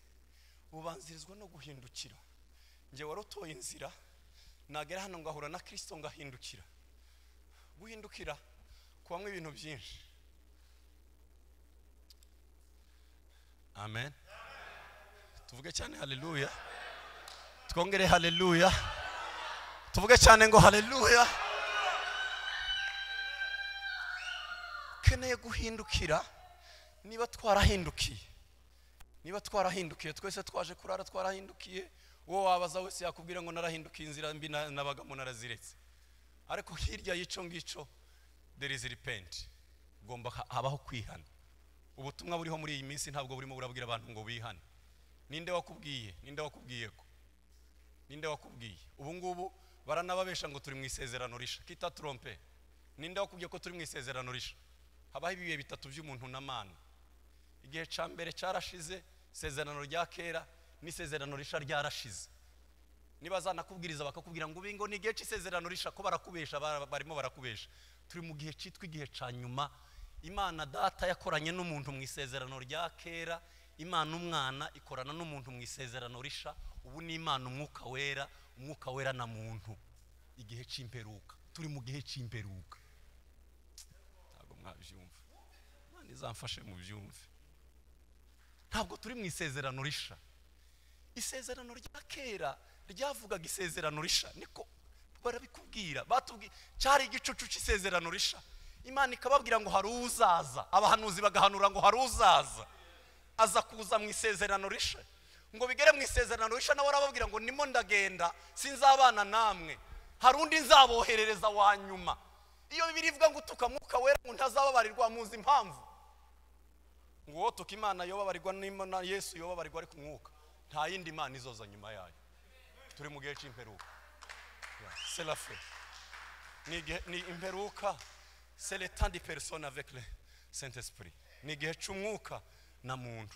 Speaker 1: bubanzirizwa no guhindukira njye wari utoye inzira nagera hano ngahura na kirisito ngahindukira guhindukira kubamo ibintu byinshi amen tuvuge cyane haleluya twongere haleluya tuvuge cyane ngo haleluya ukeneye guhindukira niba twarahindukiye niba twarahindukiye twese twaje kurara twarahindukiye uwo wabaza wese yakubwira ngo narahindukiye inzira mbi na- nabagamo naraziretse ariko hirya y'icyo ngicyo there is repent ugomba ha- habaho kwihana ubutumwa buriho muri iyi minsi ntabwo burimo burabwira abantu ngo bihane ninde wakubwiye ninde wakubwiye ko ninde wakubwiye ubu ngubu baranababesha ngo turi mu isezerano risha kita trompe ninde wakubwiye ko turi mu isezerano risha habaho ibihe bitatu by'umuntu na mana igihe cya mbere cyarashize isezerano rya kera n'isezerano risha ryarashize niba zanakubwiriza bakakubwira ngo ubingo ni igihe cy'isezerano risha ko barakubesha bara- barimo barakubesha turi mu gihe cyitwa igihe cya nyuma imana data yakoranye n'umuntu mu isezerano rya kera imana umwana ikorana n'umuntu mu isezerano risha ubu ni imana umwuka wera umwuka wera na muntu igihe cy'imperuka turi mu gihe cy'imperuka ntabwo mwabyumva imana izamfashe mu byumve ntabwo turi mu isezerano risha isezerano rya kera ryavugaga isezerano risha niko barabikubwira batubwi cyari igicucu cy'isezerano risha imana ikababwira ngo hari uzaza abahanuzi bagahanura ngo hari uzaza aza kuza mu isezerano risha ngo bigere mu isezerano risha nawe arababwira ngo nimo ndagenda sinzabana namwe hari undi nzaboherereza wa nyuma iyo bibiri ivuga ngo utuka mwuka wera ngo ntazababarirwa muzi impamvu ngo uwo tuka imana yobabarirwa n'imo- na yesu yobabarirwa ariko umwuka nta yindi mana izoza nyuma yayo turi mu gihe cy'imperuka Ya, serafe ni igihe- ni imperuka seretandi perisona vekire sente sipuri ni igihe cy'umwuka na muntu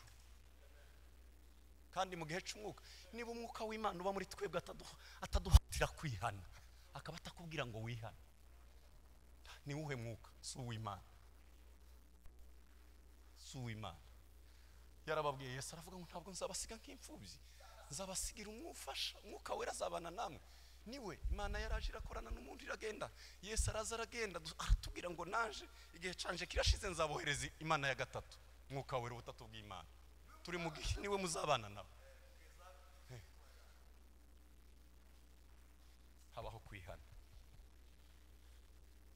Speaker 1: kandi mu gihe cy'umwuka niba umwuka w'imana uba muri twebwe ataduha- ataduhatira kwihana akaba atakubwira ngo wihane ni uwuhe mwuka si uw'imana si uw'imana yarababwiye yesu aravuga ngo ntabwo nzabasiga nk'imfubyi nzabasigira umwufasha umwuka wera azabana namwe niwe imana yaraje irakorana n'umuntu iragenda yesu araza aragenda du- aratubwira ngo naje igihe canje kirashize nzabohereza imana ya gatatu umwuka wera ubutatu bw'imana turi mu gihe niwe muzabana nawe Eh. habaho kwihana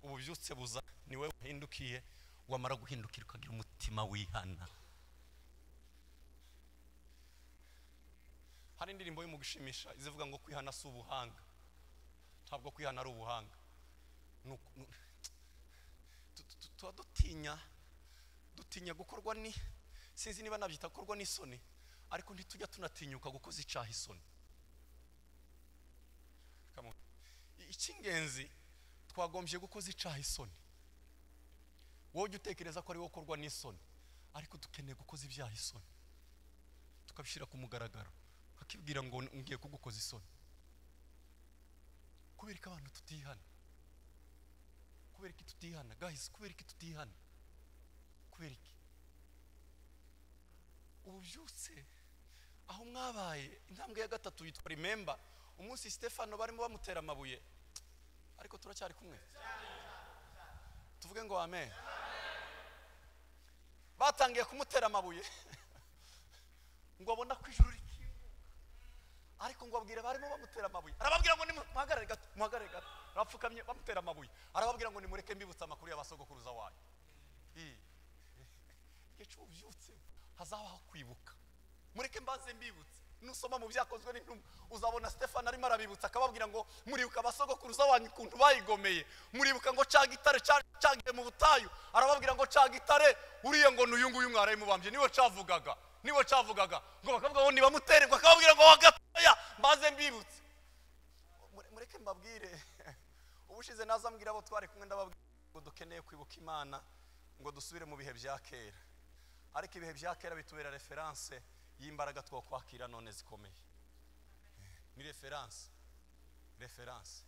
Speaker 1: ububyutse buza niwe wahindukiye wamara guhindukira ukagira umutima wihana hari indirimbo yo mu gushimisha izivuga ngo kwihana si ubuhanga ntabwo kwihana ari ubuhanga Ni uku- ni- tu- tu- tu- tuba dutinya dutinya gukorwa ni sinzi niba nabyita gukorwa n'isoni ariko ntitujya tunatinyuka gukoza icyaha isoni Come on. I- icy'ingenzi twagombye gukoza icyaha isoni wowe ujya utekereza ko ari wowe ukorwa n'isoni ariko dukeneye gukoza ibyaha isoni tukabishyira ku mugaragaro akibwira ngo ngiye kugukoza isoni kubera ko abantu tutihana kubera ko tutihana guys kubera ko tutihana kubera iki ubu byose aho mwabaye intambwe ya gatatu yitwa remember umunsi stefano barimo bamutera amabuye ariko turacyari kumwe tuvuge ngo amen batangiye kumutera amabuye ngo abona ko ijuru rikinguka ariko ngo abwira barimo bamutera amabuye arababwira ngo nimuhagarare gato muhagarare gato arapfukamye bamutera amabuye arababwira ngo nimureke mbibutse amakuru y'abasogokuruza wanyu Ii. igihe cy'ububyutse hazabaho kwibuka mureke mbanze mbibutse nusoma mu byakozwe n'intumwa uzabona stefano arimo arabibutsa akababwira ngo muribuka abasogokuruza wanyu ukuntu bayigomeye muribuka ngo caga itare ca- cagiye mu butayu arababwira ngo caga itare uriya ngo n'uyu nguyu mwarayimubambye niwe cavugaga niwe cavugaga ngo bakavuga ngo nibamutererwa akababwira ngo "Ho gatoya mbanze mbibutse Mure- mureke mbabwire ubushize naza mbwira abo twari kumwe ndababwira ngo dukeneye kwibuka imana ngo dusubire mu bihe bya kera ariko ibihe bya kera bitubera referanse y'imbaraga two kwakira none zikomeye ni referanse referanse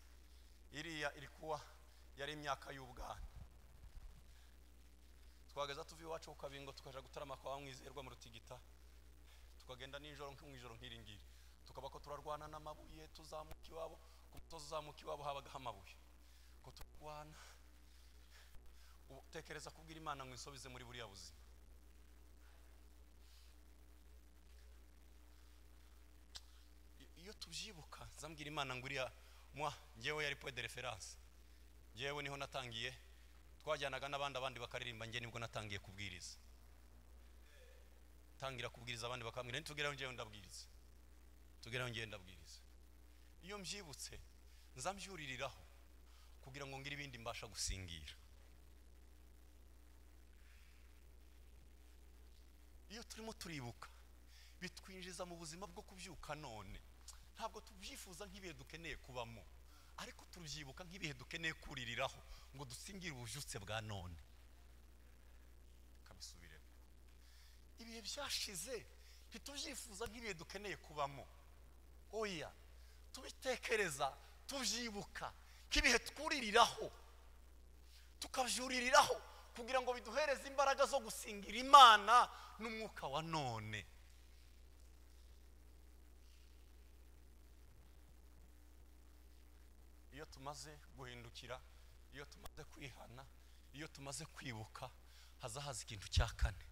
Speaker 1: iriya iri kuba yari imyaka y'ubwana twageza tuva iwacu ku kabingo tukaja gutarama kwa mwizerwa mu rutigita tukagenda nijoro nko mu ijoro nk'iri ngiri tukaba ko turarwana n'amabuye tuzamuka iwabo ku musozi uzamuka iwabo habagaho amabuye ko turarwana ubu tekereza kubwira imana ngo insobize muri buriya buzima I- iyo tubyibuka zambwira imana ngo uriya mwa ngewe yari point de reference ngewe niho natangiye twajyanaga n'abandi abandi bakaririmba nge nibwo natangiye kubwiriza tangira kubwiriza abandi bakambwira nitugeraho ngewe ndabwiriza tugeraho ngewe ndabwiriza iyo mbyibutse nza mbyuririraho kugira ngo ngire ibindi mbasha gusingira iyo turimo turibuka bitwinjiza mu buzima bwo kubyuka none ntabwo tubyifuza nk'ibihe dukeneye kubamo ariko turubyibuka nk'ibihe dukeneye kuririraho ngo dusingire ububyutse bwa none kabisubiremo ibihe byashize ntitubyifuza nk'ibihe dukeneye kubamo oya tubitekereza tubyibuka nk'ibihe twuririraho tukabyuririraho kugira ngo biduhereze imbaraga zo gusingira imana n'umwuka wa none iyo tumaze guhindukira iyo tumaze kwihana iyo tumaze kwibuka haza haza ikintu cya kane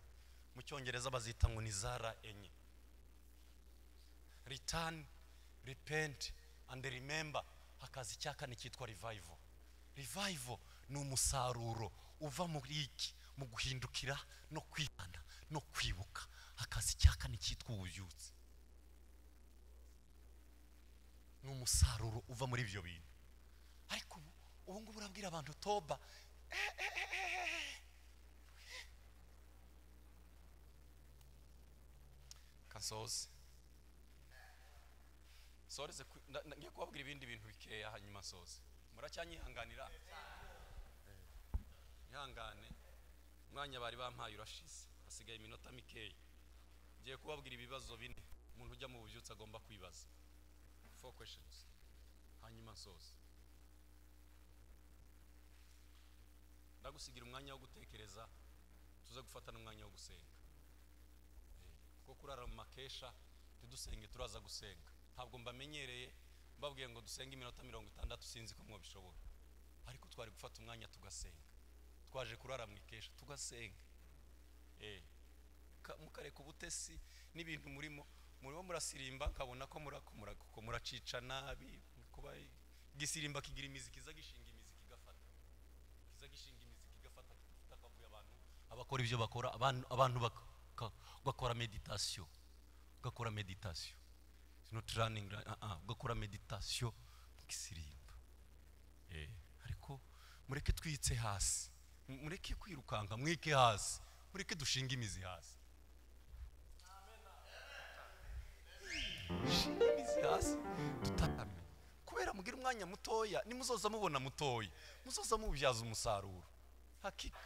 Speaker 1: mu cyongereza bazita ngo ni zara enye ritani ripenti andi rimemba hakaza icya kane cyitwa rivayivo rivayivo ni umusaruro uva muri iki mu guhindukira no kwihana no kwibuka hakaza icya kane cyitwa ububyutse ni umusaruro uva muri ibyo bintu ariko ubu ubu ngubu urabwira abantu toba Eh, eh, eh, eh, eh. kansoze soreze ku- nda- nda- ngiye kubabwira ibindi bintu bikeya hanyuma soze muracyanyihanganira ihangane umwanya bari bampaye urashize hasigaye iminota mikeya ngiye kubabwira ibibazo bine umuntu ujya mu bubyutse agomba kwibaza four questions hanyuma nsoze ndagusigira umwanya wo gutekereza tuze gufata n'umwanya wo gusenga kuko kurara mu makesha ntidusenge turaza gusenga ntabwo mbamenyereye mbabwiye ngo dusenge iminota mirongo itandatu sinzi ko mwabishobora ariko twari gufata umwanya tugasenga twaje kurara mu ikesha tugasenga Eh, ka- mukareka ubutesi n'ibintu murimo murimo murasirimba nkabona ko murakomora kuko muracica nabi kuba igisirimba kigira imizi kiza gishinga imizi kigafata kiza gishinga imizi kigafata kigafata akavuyo abantu abakora ibyo bakora abantu abantu baka- bakora meditasiyo ugakora meditasiyo not running ra- ah, ah, ugakora meditasiyo kisirimba Eh, ariko mureke twitse hasi M- mureke kwirukanka mwike hasi mureke dushinga imizi hasi shinga imizi hasi dutame kubera mugira umwanya mutoya nimuzoza mubona mutoya muzoza mubyaza umusaruro hakika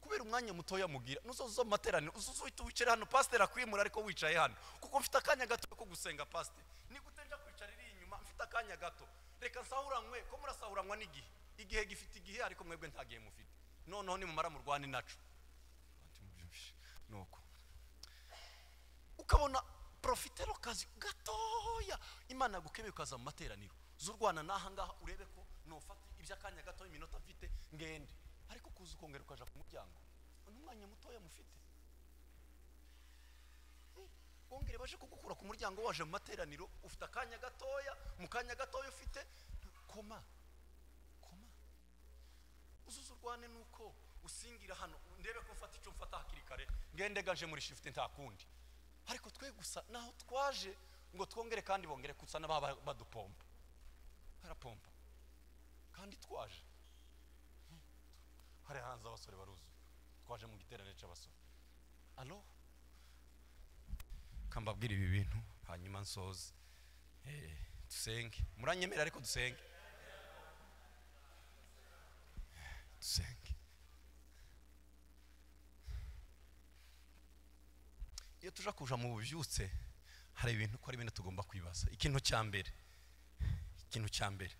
Speaker 1: kubera umwanya mutoya mugira nuzoza mu materaniro uzuza uhita wicare hano pasiteri akwimura ariko wicaye hano kuko mfite akanya gato ko gusenga pasiteri nigute nja kwicara iri inyuma mfite akanya gato reka nsahuranywe ko murasahuranywa n'igihe igihe gifite igihe ariko mwebwe nta gihe mufite noneho nimumara murwane naco nuko ukabona porofitero kazi gatoya imana yagukebeye ukaza mu materaniro z'urwana n'aha ngaha urebe ko nufata iby'akanya gato iminota mfite ngende ariko kuza ukongera ukaja ku muryango n'umwanya mutoya mufite bongere baje kugukura ku muryango waje mu materaniro ufite akanya gatoya mu kanya gatoya ufite koma koma uzuza urwane nuko usingira hano ndebe ko mfata icyo mfata hakiri kare ngende gaje muri shifuti nta kundi ariko twe gusa naho twaje ngo twongere kandi bongere gusa n'ababa badupompa barapompa kandi twaje hari hanze abasore baruzuye twaje mu giteraniro cy'abasore alo kambabwira ibi bintu hanyuma nsoze Eh, dusenge muranyemera ariko dusenge dusenge iyo tuja kuja mu bubyutse hari ibintu ko ari bine tugomba kwibaza ikintu cya mbere ikintu cya mbere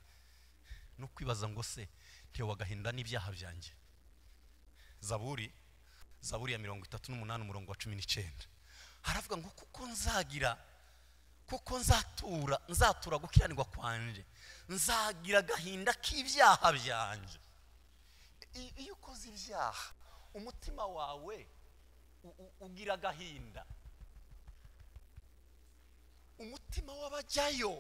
Speaker 1: ni ukwibaza ngo se ntiwe wagahinda n'ibyaha byanjye zaburi zaburi ya mirongo itatu n'umunani umurongo wa cumi n'icyenda haravuga ngo kuko nzagira kuko nzatura nzatura gukiranirwa kwanje nzagira agahinda k'ibyaha byanjye I- iyo ukoze ibyaha umutima wawe u- u- ugira agahinda umutima w'abajyayo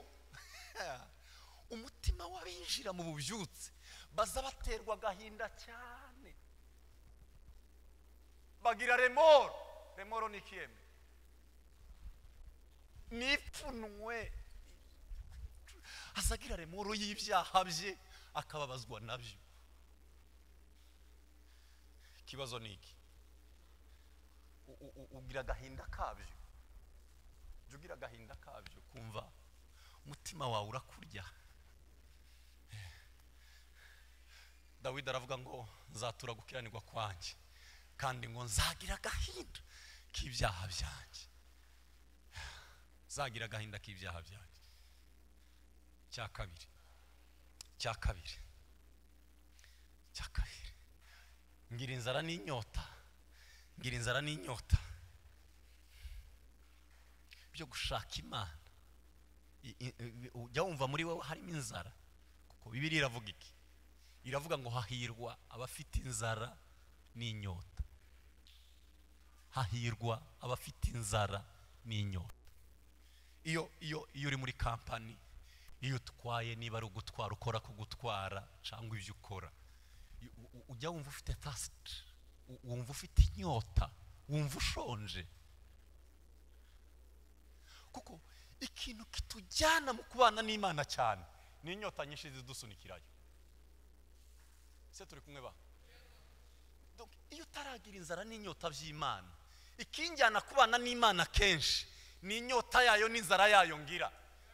Speaker 1: umutima w'abinjira mu bubyutse baza baterwa agahinda cyane bagira remoro remoro ni ikiyeme nipfunwe azagira remoro y'ibyaha bye akababazwa nabyo ikibazo ni iki u- u- u- ugira agahinda kabyo jya ugira agahinda kabyo kumva umutima wawe urakurya dawidi aravuga ngo nzatura gukiranirwa kwanjye kandi ngo nzagira agahinda k'ibyaha byanjye nzagira agahinda k'ibyaha byanjye cya kabiri cya kabiri cya kabiri ngira inzara n'inyota ngira inzara n'inyota byo gushaka imana I- i- i- ujya wumva muri wowe harimo inzara kuko bibiri iravuga iki iravuga ngo hahirwa abafite inzara n'inyota hahirwa abafite inzara n'inyota iyo iyo iyo uri muri kampani iyo utwaye niba ari ugutwara ukora ku gutwara cyangwa ibyo ukora i- u- u- ujya wumva ufite tasiti wumva ufite inyota wumva ushonje kuko ikintu kitujyana mu kubana n'imana cyane ni inyota nyinshi zidusunikirayo
Speaker 4: se turi kumwe ba Donc, iyo utaragira inzara n'inyota by'imana ikinjyana kubana n'imana kenshi ni inyota yayo n'inzara yayo ngira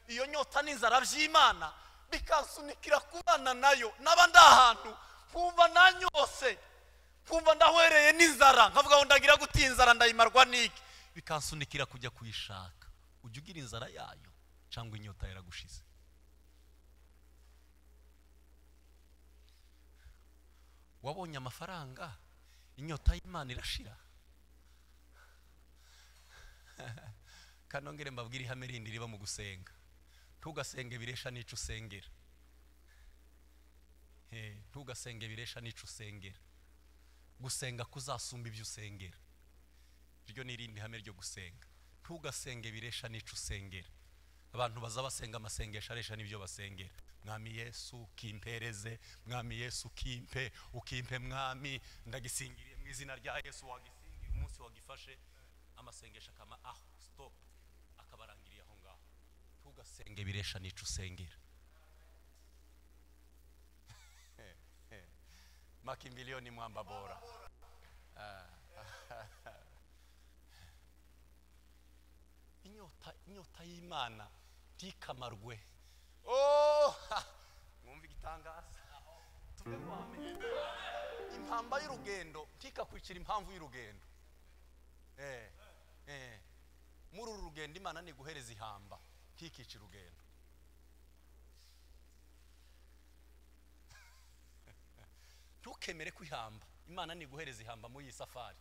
Speaker 4: iyo nyota n'inzara by'imana bikansunikira kubana nayo naba ndi ahantu nkumva nanyose nkumva ndahwereye n'inzara nkavuga ngo ndagira guti inzara ndayimarwa n'iki bikansunikira kujya kuyishaka ujya ugira inzara yayo cyangwa inyota yaragushize wabonye amafaranga inyota y'imana irashira kanongere mbabwire ihame rindi riba mu gusenga ntugasenge biresha n'icyo usengera Eh, ntugasenge biresha n'icyo usengera gusenga kuzasumba ibyo usengera iryo ni irindi hame ryo gusenga ntugasenge biresha n'icyo usengera abantu baza basenga amasengesho aresha n'ibyo basengera mwami yesu ukimpereze mwami yesu ukimpe ukimpe mwami ndagisingiriye mu izina rya yesu wagisingiriye umunsi wagifashe amasengesho akama aho stop akabarangiriye aho ngaho ntugasenge biresha n'icyo usengera makimbiliyoni mwambabora inyota inyota y'imana ntikamarwe Oh, ha, mwumva igitangaza tuve wamenye impamba y'urugendo ntikakwicira impamvu y'urugendo Eh, eh. muri uru rugendo imana ni guhereza ihamba ntikice urugendo ntukemere ko ihamba imana ni guhereza ihamba muri iyi safari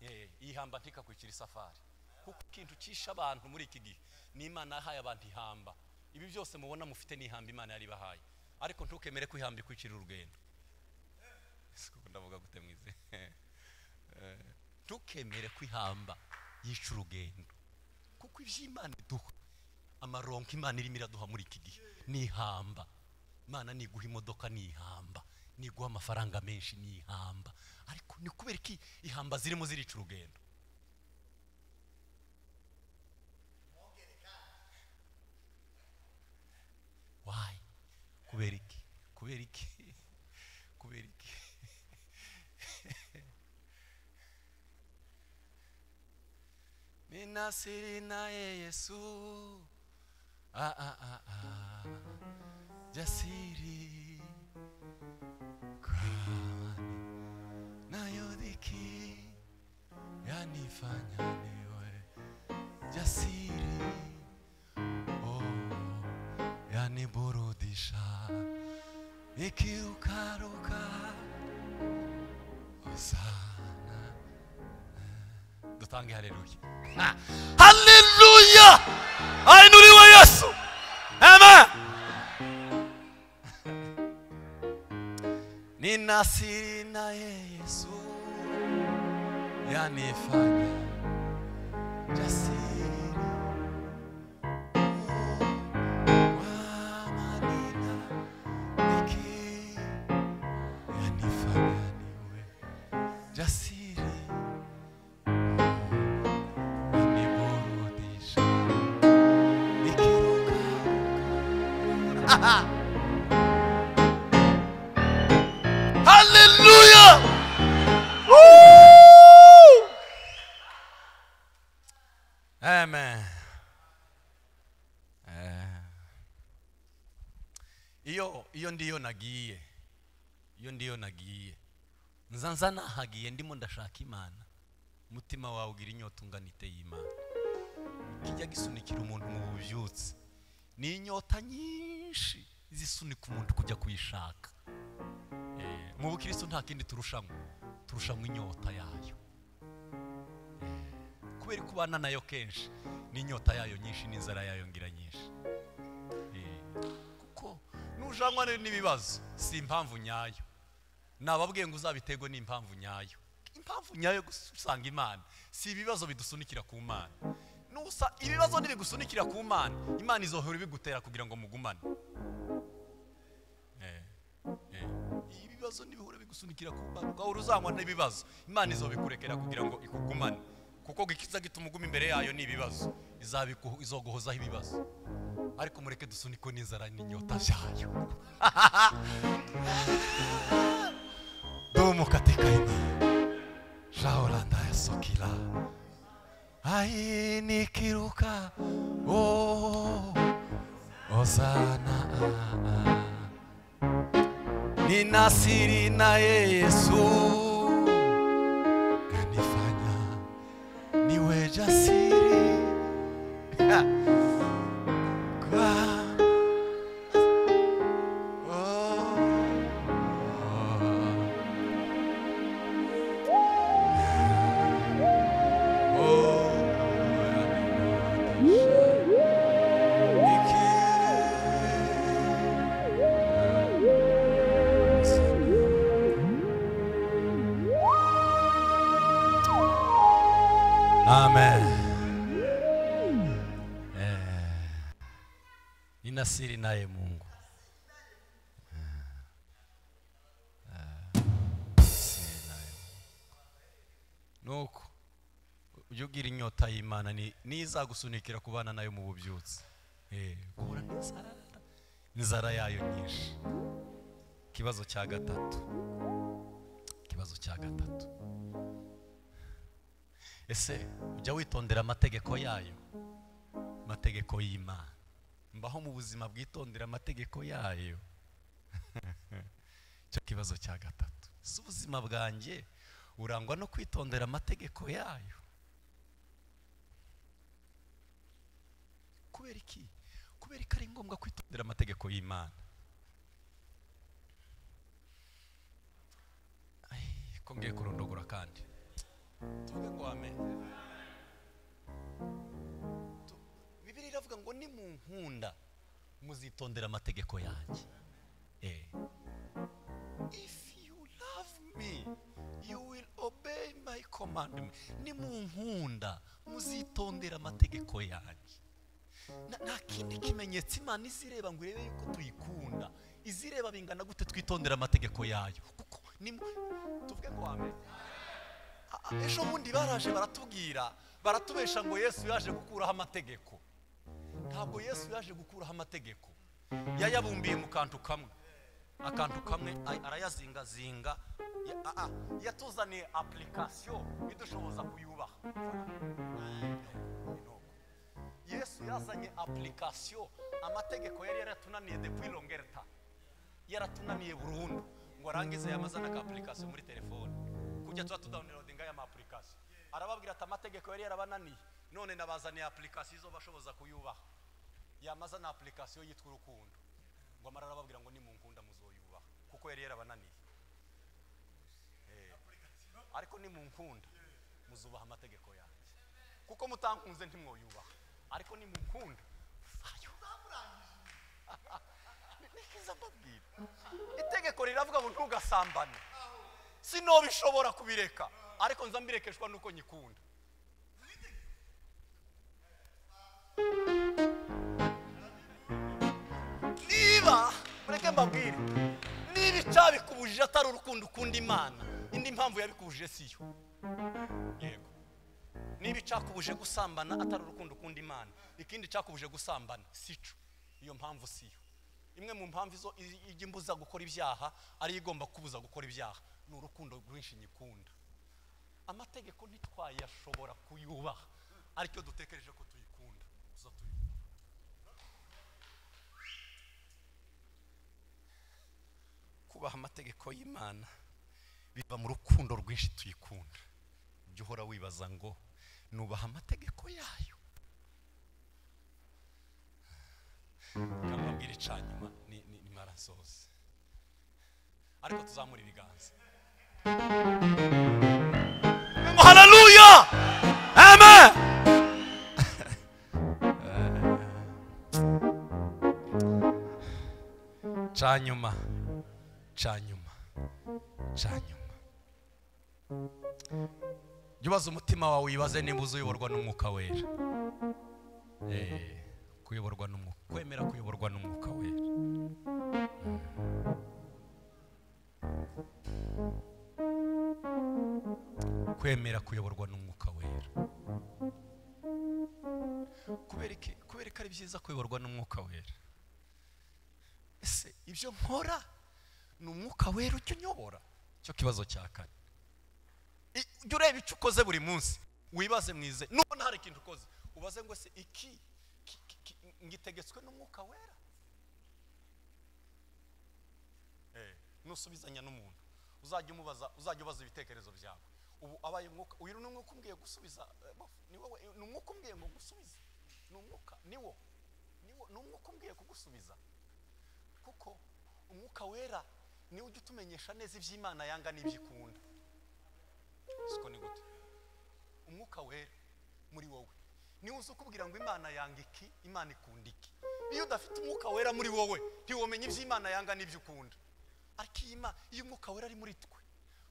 Speaker 4: Eh, iyi hamba ntikakwicira isafari kuko ikintu cyishe abantu muri iki gihe ni imana yahaye abantu ihamba ibi byose mubona mufite ni ihamba imana yari ibahaye ariko ntukemere ko ihamba ikwicira urugendo Ese koko ndavuga gute mwize Eh, ntukemere ko ihamba yica urugendo kuko iby'imana iduha amaronko imana irimo iraduha muri iki gihe ni ihamba imana niguha imodoka ni ihamba niguha amafaranga menshi ni ihamba ariko ni kubera iki ihamba zirimo zirica urugendo wayi kubera iki kubera iki kubera iki mina sirina ye yesu ah, ah, ah, ah. jasiri kwani nayodhiki yanifanya niwe jasiri oh, yaniburudisha nikirukaruka osana dutange haleluya haleluya ainuriwe yesu amen ninasiri naye yesu yanifanya jasiri kwa manina niki yanifanya niwe jasiri niburudisha nikiruka haleluya Woo! amen Eh. iyo iyo ndiyo nagiye iyo ndiyo nagiye nza nza nahagiye ndimo ndashaka imana umutima wawe ugira inyota ungana iteye y'imana kijya gisunikira umuntu mu bubyutse ni inyota nyinshi zisunika umuntu kujya kuyishaka Eh, mu bukristo nta kindi turushanwa turushanwa inyota yayo Eh, kubera ko ubana nayo kenshi n'inyota yayo nyinshi n'inzara yayo ngira nyinshi Eh, kuko nujanwa rero n'ibibazo si impamvu nyayo nababwiye ngo uzabiterwe n'impamvu nyayo impamvu nyayo yo gusanga imana si ibibazo bidusunikira ku mana Nusa, ibibazo ntibigusunikira ku mana imana izohora ibigutera kugira ngo mugumane Eh, eh. ibibazo ntibihora bigusunikira ku mana ugahora uzanywa n'ibibazo imana izobikurekera kugira ngo ikugumane kuko gikiza gituma uguma imbere yayo ni ibibazo Izabiku- izoguhozaho ibibazo ariko mureke dusunikwe n'inzara n'inyota byayo
Speaker 1: Dumu katika imani, shauri ndayasukira ai nikiruka oh, ozana ninasiri na Yesu kanifanya niwe jasiri kwa oh. Amen. Eh, Nina siri naye Mungu. Eh, siri naye Mungu. Nuko ujye ugira inyota y'Imana ni- n'izagusunikira kubana nayo mu bubyutse. Eh, guhura n'inzara inzara yayo nyinshi. Ikibazo cya gatatu. Ikibazo cya gatatu. ese ujya witondera amategeko yayo amategeko y'imana mbaho mu buzima bwitondera amategeko yayo icyo kibazo cya gatatu si ubuzima bwanjye burangwa no kwitondera amategeko yayo kubera iki kubera ko ari ngombwa kwitondera amategeko y'imana Ai, ko ngiye kurondogora kandi tuvuge ngo amenyo bibiri iravuga ngo ni mu nkunda muzitondera amategeko yanjye Eh. if you love me you will obey my commandment ni mu nkunda muzitondera amategeko yanjye Na- nta kindi kimenyetso imana izireba ngo irebe yuko tuyikunda izireba bingana gute twitondera amategeko yayo kuko ni mu- tuvuge ngo amenyo Ah, ejo bundi baraje baratubwira baratubesha ngo yesu yaje gukuraho amategeko ntabwo yesu yaje gukuraho amategeko yayabumbiye mu kantu kamwe akantu kamwe ay- arayazingazinga Ya- ah, ah, yatuzaniye apulikasiyo idushoboza kuyubaha yesu yazanye apulikasiyo amategeko yari yaratunaniye depuis longerta yaratunaniye burundu ngo arangize yamaze na ka application muri telefone kujya tuba tudawunirodinga ya ma application arababwira ati amategeko yari yarabananiye none nabazaniye application izo bashoboza kuyubaha yamaza na application yitwa urukundo ngo amara arababwira ngo nimunkunda muzoyubaha kuko yari yarabananiye Eh, ariko nimunkunda muzubaha amategeko yanjye kuko mutankunze ntimwoyubaha ariko nimunkunda nikiza mbabwira itegeko riravuga ngo ntugasambane sinobishobora kubireka ariko nza mbirekeshwa nuko nyikunda niba mureke mbabwire niba icya bikubujije atari urukundo ukunda imana indi mpamvu yabikubujije siyo yego niba icyakubuje gusambana atari urukundo ukunda imana ikindi cyakubuje gusambana sico iyo mpamvu siyo imwe mu mpamvu izo i- ijya imbuza gukora ibyaha ariyo igomba kubuza gukora ibyaha ni urukundo rwinshi nyikunda amategeko ntitwayashobora kuyubaha ariko dutekereje ko tuyikunda tuza tuyubaha kubaha amategeko y'imana biva mu rukundo rwinshi tuyikunda jya uhora wibaza ngo nubaha amategeko yayo kamubwira icanyuma ni ni- ni marasoze ariko tuzamura ibiganza ngo haleluya amen canyuma canyuma canyuma jya ubaza umutima wawe wibaze niba uzi uyoborwa n'umwuka wera Eh, kuyoborwa n'umwuka kwemera kuyoborwa n'umwuka wera kwemera kuyoborwa n'umwuka wera kubera iki kubera ko ari byiza kuyoborwa n'umwuka wera ese ibyo nkora ni umwuka wera ujya unyobora
Speaker 4: cyo kibazo cya kane I- ujya ureba icyo ukoze buri munsi wibaze mwize nubona hari ikintu ukoze ubaze ngo se iki ki- ki- ki- ngitegetswe n'umwuka wera Eh, nusubizanya n'umuntu uzajya umubaza uzajya ubaza ibitekerezo byawe ubu abaye umwuka uyu ni umwuka umbwiye gusubiza eh, bofu, ni wowe ni umwuka umbwiye ngo gusubize ni umwuka ni wo ni wo- ni umwuka umbwiye kugusubiza kuko umwuka wera niwe ujya utumenyesha neza iby'imana yanga n'ibyo ikunda siko ni gute umwuka wera muri wowe niwe uzi ukubwira ngo imana yanga iki imana ikunda iki iyo udafite umwuka wera muri wowe ntiwomenya iby'imana yanga n'ibyo ukunda ariko iyi Mana- iyo umwuka wera ari muri twe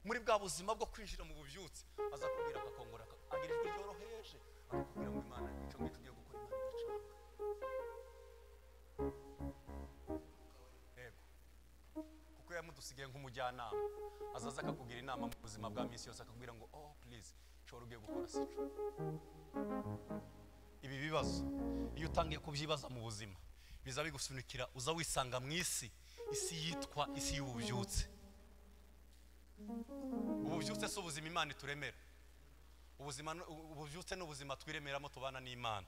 Speaker 4: muri bwa buzima bwo kwinjira mu bubyutse aza kubwira akakongora agira ijwi ryoroheje akakubwira ngo imana icyo ngicyo ugiye gukora imana idacana yego kuko yamudusigaye nk'umujyanama azaza akakugira inama mu buzima bwa minsi yose akakubwira ngo oh please shobora ugiye gukora sico ibi bibazo iyo utangiye kubyibaza mu buzima biza bigusunikira uza wisanga mu isi isi yitwa isi y'ububyutse ububyutse si ubuzima imana ituremera ubuzima ni- ubu- ububyutse ni ubuzima twiremeramo tubana n'imana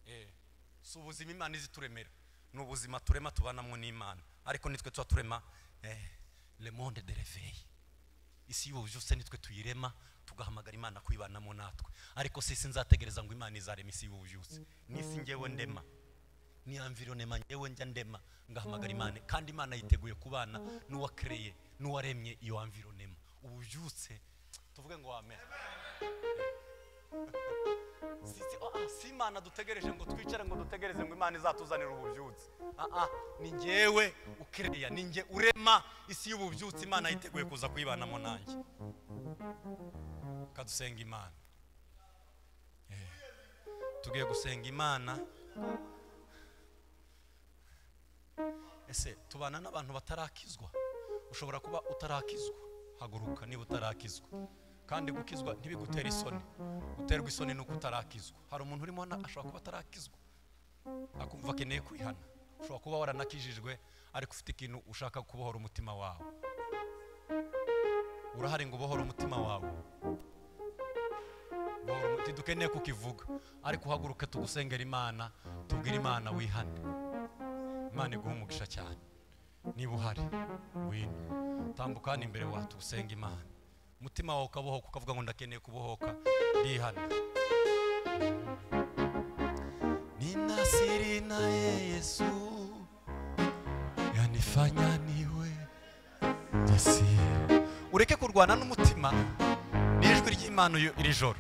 Speaker 4: Eh, si ubuzima imana izi turemera ni ubuzima turema tubanamo n'imana ariko nitwe tuba turema eh, le monde de réveil isi y'ububyutse nitwe tuyirema tugahamagara imana kuyibanamo natwe ariko si isi nzategereza ngo imana izarema isi y'ububyutse n'isi ngewe ndema ni environnement ngewe njya ndema ngahamagara imana kandi imana yiteguye kubana n'uwakereye n'uwaremye iyo environnement ububyutse tuvuge ngo amen si, si, ah, ah, si imana dutegereje ngo twicare ngo dutegereze ngo imana izatuzanire ububyutse ah, ah, ni ngewe ukereya ni nge urema isi y'ububyutse imana yiteguye kuza kuyibanamo nanjye kadusenga imana Eh, tugiye gusenga imana ese tubana n'abantu batarakizwa ushobora kuba utarakizwa haguruka niba utarakizwa kandi gukizwa ntibigutere isoni guterwa isoni ni uko utarakizwa hari umuntu urimo hano ashobora kuba atarakizwa akumva akeneye kwihana ushobora kuba waranakijijwe ariko ufite ikintu ushaka kubohora umutima wawe urahari ngo ubohore umutima wawe Bohora umuti- ntidukeneye kukivuga ariko uhaguruke tugusengera imana tubwire imana wihane imana iguha umugisha cyane niba uhari wino tambuka hano imbere watusenga imana umutima wawe ukabohoka ukavuga ngo ndakeneye kubohoka ndihana ninasiri naye yesu yanifanya niwe jasiri ureke kurwana n'umutima n'ijwi ry'imana uyu- iri joro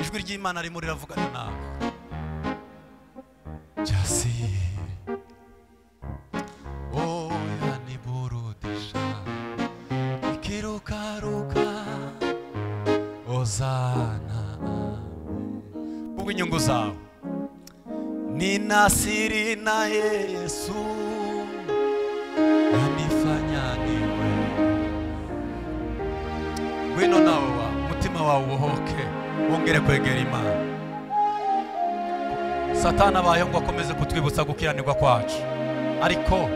Speaker 4: ijwi ry'imana ririmo riravugana nawe jasiri oya niburudisha ikirukaruka ozana vuga inyungu zawe ni nasiri na yesu yanifanya niwe wino nawe wa mutima wawe ubohoke wongere kwegera imana satani abayeho ngo akomeze kutwibutsa gukiranirwa kwacu ariko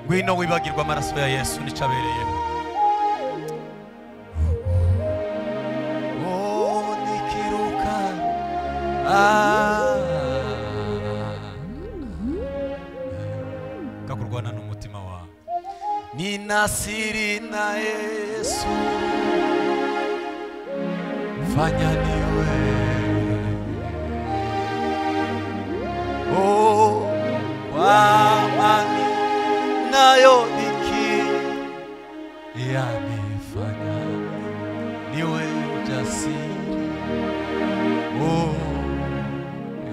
Speaker 4: ngwino wibagirwa amaraso ya yesu nicyo abereyeho Oh, nikiruka. Ah. kakurwana n'umutima wawe ni nasiri na yesu fanya niwe oh, wamani nayo iki yanifanya niwe jasiri oh,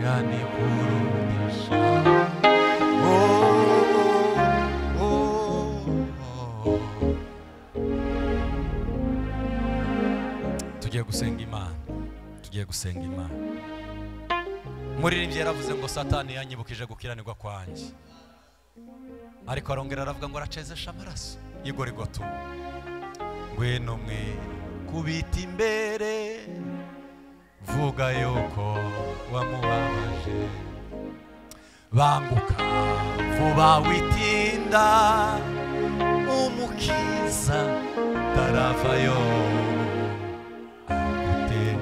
Speaker 4: yaniburudisha oh, oh, oh. tugiye gusenga imana tugiye gusenga imana muririmbyi yaravuze ngo satani yanyibukije gukiranirwa kwanjye ariko arongera aravuga ngo aracezesha amaraso y'igorigotuma ngwino mwe kubita imbere vuga yuko wamubabaje banguka vuba witinda umukiza taravayo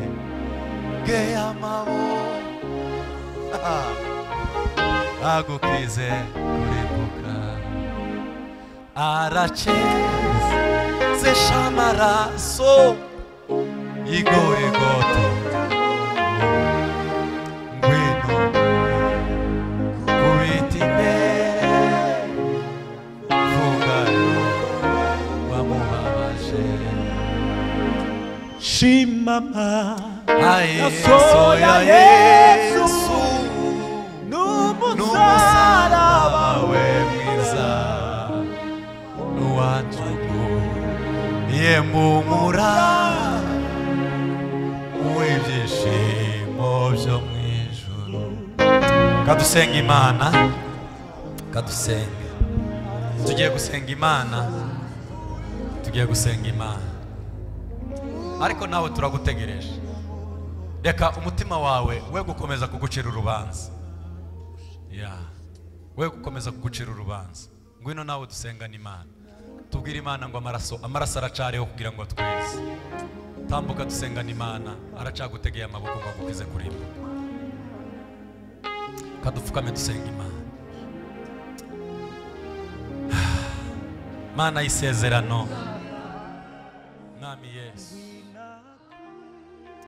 Speaker 4: agutege amaboko agukize kurimbuka aracheze shamaraso igorigoto ngwino kubita imbere vugayo wamubabaje
Speaker 1: shimama
Speaker 4: aye
Speaker 1: Yasohoye
Speaker 4: soya
Speaker 1: Yesu.
Speaker 4: yesu
Speaker 1: n'umusaraba
Speaker 4: n'umusaraba we mwiza n'uwatugu yemumura w'ibyishimo byo mu ijuru kadusenga imana kadusenga tugiye gusenga imana tugiye gusenga imana ariko nawe turagutegereje reka umutima wawe we gukomeza kugucira urubanza ya we gukomeza kugucira urubanza ngwino nawe dusengane imana tubwire imana ngo amaraso amaraso aracariho kugira ngo atwize tambuka dusengane imana aracagutegeye amaboko ngo agukize kurimba kadupfukame dusenga imana mana y'isezerano